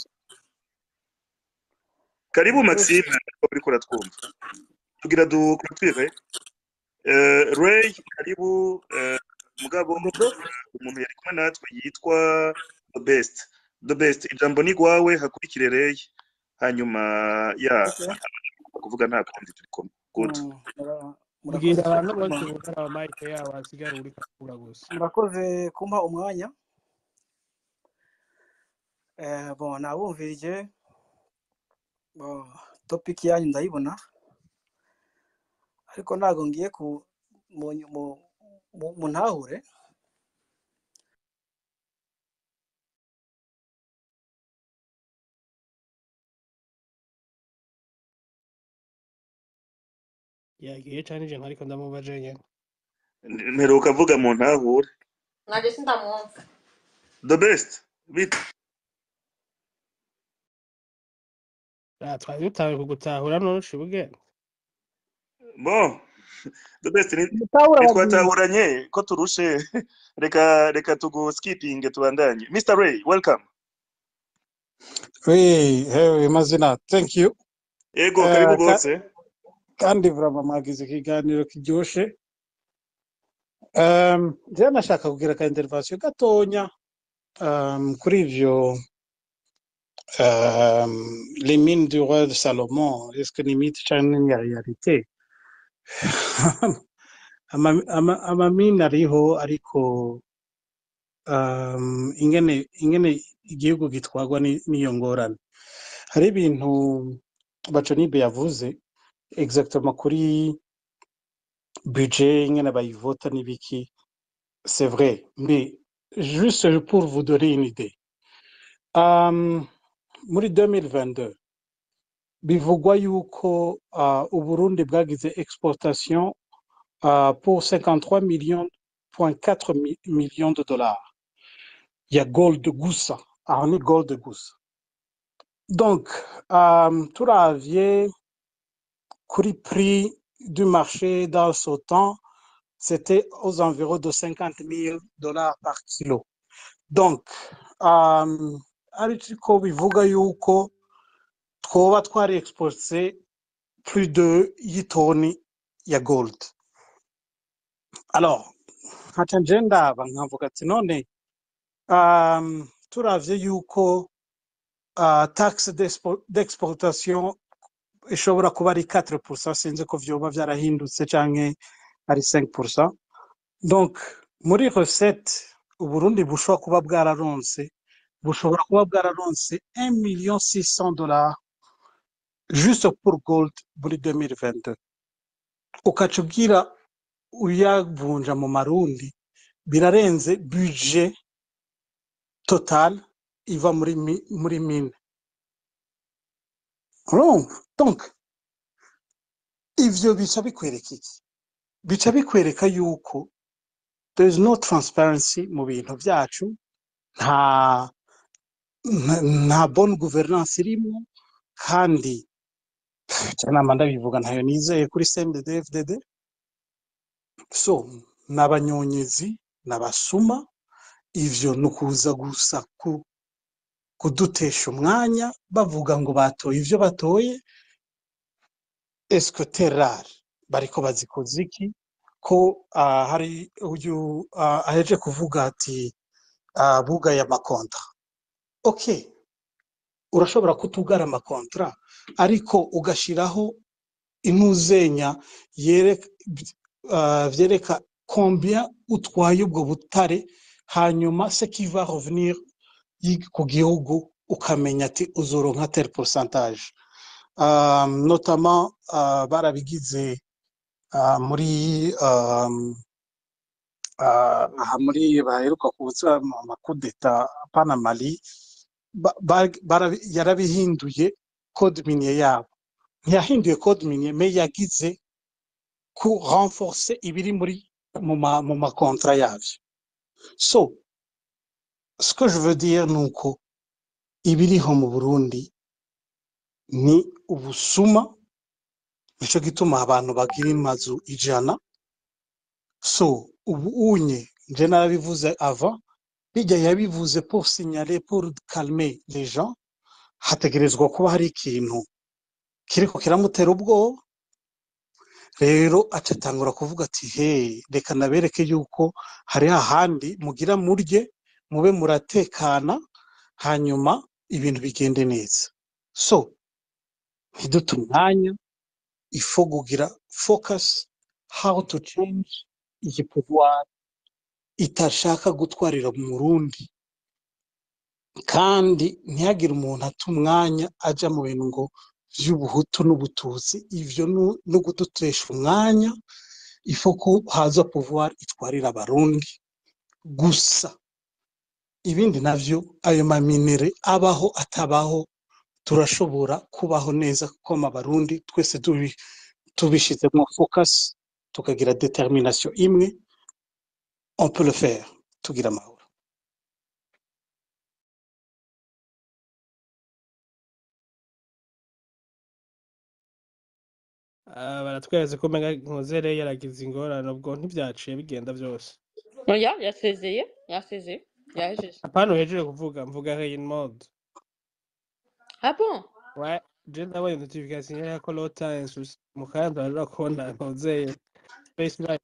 karibu the best Maxime ko uriko uratwumva tugira dukurikire uh, Ray karibu uh, mugabo the best umuntu yari kumwe natwe yitwa the best the best ijambo ni gwawe hakurikire Ray hanyuma ya okay kuvuga nta kundi turi kumwe good Mm, mura- murakoze bwira abantu bose kumpa bugara amayike yabo hasigara uri kakura gusa murakoze kumpa umwanya eh, bon nabumvirije bon, topic yanyu ndayibona ariko ntabwo ngiye ku mu, mu, mu, mu ntahure yagiye cane je ntariko ndamubaje nyene mperuka avuga mu ntahure naje sindamwumva the best bita Ah, twari dutawe kugutahura none uca ubwenge bon the best ni mutahura bagiye ntitwatahuranye ko turushe reka reka tuguskipinge tubandanye Mr Ray welcome Oui, hewe mazina thank you ego Eh, karibu ka- gose kandi vrama mwagize ikiganiro kiryoshe um, njyewe nashaka kugira ka intervention gatonya um, kuri ivyo um, les mines du roi de Salomon est-ce que ni mythe canke ni realite ama, ama, ama mine ariho ariko um, ingene ingene igihugu gitwarwa ni- n'iyo ngorane hari ibintu baconibe yavuze exactement kuri budget ingene bayivota n'ibiki c'est vrai mais juste pour vous donner une idée um, muri 2022 bivugwa yuko uh, uburundi bwagize exportation uh, pour 53 millions point 4 mi- millions de dollars ya gold gusa aho ni gold gusa donc um, turavye kuri prix du marché dans ce temps c'était aux environs de 50 000 dollars par kilo donc um, ariko bivuga yuko twoba twari expose plus de y'itoni ya gold alors nkaca nje ndaba nkavuga ati none um, turavye yuko uh, taxe d'expo- d'exportation ishobora kuba ari 4% sinzi ko vyoba vyarahindutse canke ari 5% donc muri recette uburundi bushobora kuba bwararonse bushobora kuba bwararonse 1 million 600 dollars juste pour gold muri 2022 ukaca ubwira uyavunja mu marundi birarenze budget total iva muri mi- muri mine urumva donc ivyo bica bikwereka iki bica bikwereka yuko there is no transparency mu bintu vyacu nta nta, nta bonne gouvernance irimo kandi nama ndabivuga ntayo nizeye kuri CNDD FDD so n'abanyonyezi n'abasuma ivyo ni ukuza gusa ku, kudutesha umwanya bavuga ngo batoye ivyo batoye eske terare bariko bazikoze iki ko uh, hari uyu uh, aheje kuvuga ati uh, bugaye amakontra okay urashobora kutugara amakontra ariko ugashiraho intuzenya yereka uh, vyereka combien utwaye ubwo butare hanyuma ce qui va revenir yi- ku gihugu ukamenya ati uzoronka tel pourcentage um, notamment uh, barabigize uh, muri um, uh, aha muri baheruka kubuza amakudeta pana mali ba, ba, barabi- yarabihinduye code minier yabo ntiyahinduye code minier me yagize ku renforcer ibiri muri mu ma, mu makontra yavyo so ce que je veux dire ni uko ibiriho mu burundi ni ubusuma nico gituma abantu bagira amazu ijana so ubu unye nje narabivuze avant bijya yabivuze pour signaler pour calmer les gens hategerezwa kuba hari ikintu kiriko kiramutera ubwoba rero aca atangura kuvuga ati he reka nabereke yuko hari hahandi mugira murye mube muratekana hanyuma ibintu bigende neza so ntidute umwanya ifo kugira focus how to change iyi pouvoir itashaka gutwarira mu Burundi kandi ntihagire umuntu ata umwanya aja mu bintu ngo vy'ubuhutu n'ubututsi ivyo nu- no kudutesha umwanya ifo ko haza pouvoir itwarira abarundi gusa ibindi navyo ayo maminere abaho atabaho turashobora kubaho neza kuko abarundi twese tubi tubishizemo focus tukagira determination imwe on peut le faire tugira amahoro Ah, baratweretse ko umenga nkozere yaragize ingorane ubwo ntibyaciye bigenda byose oya yasezeye yasezeye yahejeje apana uhejeje kuvuga mvuga rain mode ah bon ouais je ndabonye notification ya ko low times mu kanya rero kubona nkozeye space line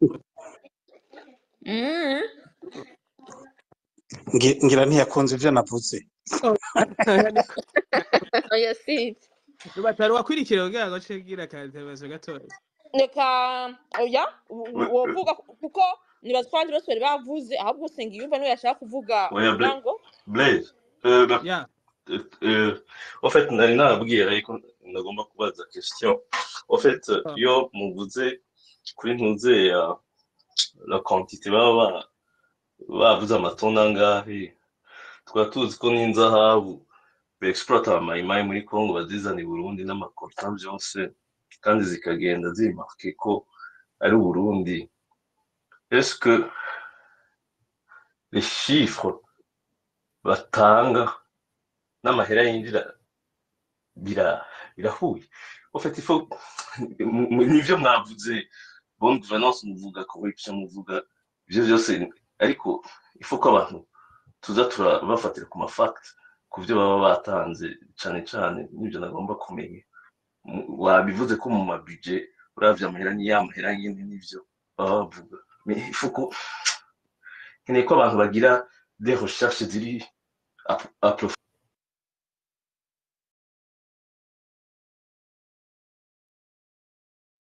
mm. Ngi- ngira ntiyakunze ivyo navuze oya sinzi batari wakwirikira kugira ngo cegira ka intervention gatoya reka oya wovuga kuko nibaza ko abandi bose bari bavuze ahubwo usenga iyumva niwe yashaka kuvuga Oya, uvuga Bla- ngo Blaise, euh, bah, yeah euh, euh, en fait, nari nababwiye ariko ndagomba kubaza question. En fait, Ah. iyo muvuze kuri ntuze ya la quantité baba ba- bavuze amatoni angahe, tukaba tuzi ko n'inzahabu beexploita amayimayi muri Congo bazizana i Burundi n'amakorta byose kandi zikagenda zimarke ko ari Burundi. Est-ce que les chiffres batanga n'amahera yinjira bira birahuye en fait il faut mu- mu- nivyo mwavuze bonne gouvernance muvuga corruption muvuga ivyo vyose ariko il faut ko abantu tuza turabafatira ku mafact ku byo baba batanze cane cane n'ibyo nagomba kumenya Mu- wabivuze ko mu mabije uravye amahera ni ya mahera nyene n'ivyo baba bavuga mais il faut ko nkeneye ko abantu bagira des recherches ziri apro- approfondies